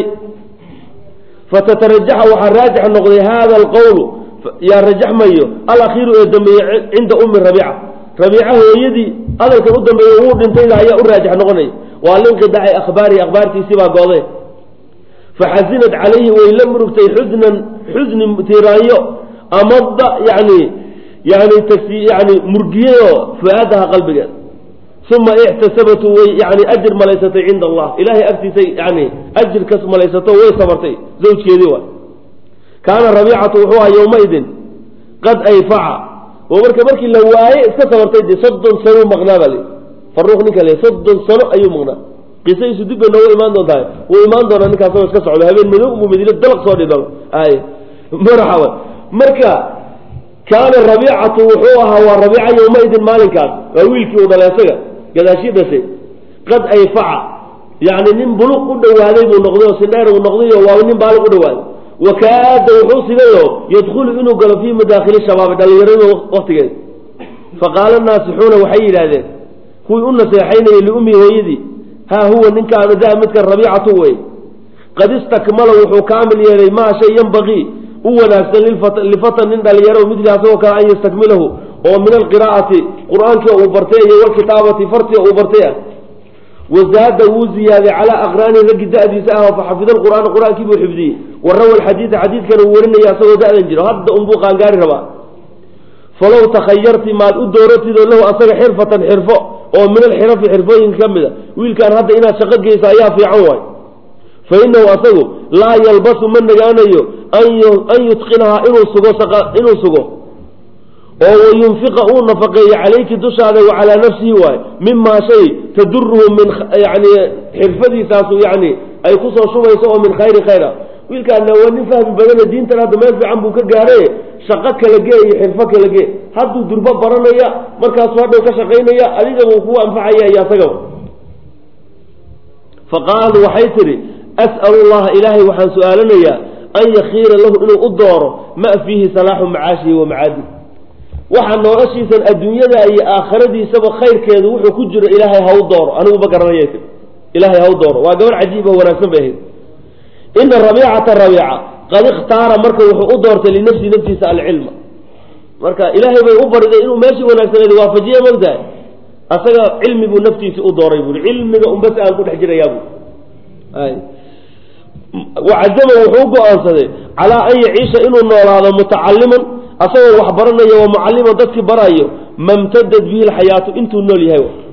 fatatarajaxa waxaa raajix noqday hada alqowlu yaa rajaxmayo alakhiiru ee dambeeye cinda ummi rabiica rabiica hooyadii hadalkan u dambeeye wuu dhintayda ayaa u raajix noqonaya waa linqidaci akhbaarihi akhbaartiisii baa goode faxasinad calayhi way la murugtay xusnan xusni tiraanyo amada yani yani tasi yani murgiyayoo fu-aadaha qalbigeed uma ictasabatu way yani ajir malaysatay cinda allah ilahay agtiisay yani ajir kas malaysato way sabartay zawjkeedii waay kaana rabiicatu wuxuu aha yowmaidin qad ayfaca oo marka markii la waaye iska sabartay de soddon sano maqnaa baa li faruuq ninka le soddon sano ayuu maqnaa qisadiisu dib bay nooga imaan doontahay wuu imaan doonaa ninkaasoo iska socdo habeen madow mu madiine dalaq soo dhidho ay maraxawa marka kaana rabiicatu wuxuu ahaa waa rabiica yowmaidin maalinkaas waa wiilkii uu dhalay isaga gadaashii dhashay qad ayfaca yani nin buluq u dhawaaday buu noqday oo sindheer uu noqdayo waa nin baaliq u dhawaaday wakaada wuxuu sigayo yadkhulu inuu galo fii madaakhili shabaabi dhallinyarada waktigeeda faqaala naasixuuna waxay yidhaahdeen kuwii u naseexaynayay liummihi hooyadii haa huwa ninkaanu daa midkan rabiicatu wey qad istakmala wuxuu kaamil yeelay maa shay yanbaqii u wanaagsan lifatan nin dhalinyaro midli asagoo kale an yastakmilahu oo min alqiraa'ati qur-aankii uu bartay iyo walkitaabati fartiga uu bartay ah wazaada wuu ziyaaday calaa aqraani raggi da-diisa ah oo faxafida alqur'aana qur-aankii buu xifdiyey wa rawa alxadiida xadiidkana uu warinaya asagoo da-dan jiro hadda unbuu qaangaari rabaa falow takhayarti maad u dooratidoo lahu asaga xirfatan xirfo oo min alxirafi xirfooyinka ka mid a wiilkaan hadda inaad shaqo geyso ayaa fiican waay fa inahu asagu laa yalbasu ma nagaanayo an yutqinahaa inuu sugo inuu sugo oo wayunfiqa uu nafaqeeyo calayki dushaada wa calaa nafsihi waayo mimaa shay taduruhu min yani xirfadiisaasu yani ay kusoo shubayso oo min khayri khayra wiilkaana waa nin fahmi badane diintan hadda meel fiican buu ka gaadhay shaqo kala gee iyo xirfo kala gee hadduu durbo baranaya markaasuu hadhow ka shaqaynaya adigabuu kugu anfacaya iyo asagaba faqaalu waxay tidhi as'alu llaha ilaahay waxaan su-aalanayaa an yakhiira lahu inuu u dooro ma fiihi salaaxu macaashihi wa macaadi waxa noloshiisan adduunyada iyo aakhiradiisaba khayrkeedu wuxuu ku jiro ilaahay ha u dooro anigu ma garanaya tii ilaahay ha u dooro waa gabar cajiib oo wanaagsan bay ahayd ina rabiicata rabiica qad ikhtaara marka wuxuu u doortay linafsi naftiisa alcilma marka ilaahay bay u bariday inuu meeshii wanaagsaneed waafajiye mogtahay asaga cilmi buu naftiisi u dooray buui cilmiga unbas aan ku dhex jirayaa bu wacazama wuxuu go-aansaday calaa an yaciisha inuu noolaado mutacaliman asagoo wax baranayo wa mucaliman dadkii barayo mamtadad bihi lxayaatu intuu nool yahay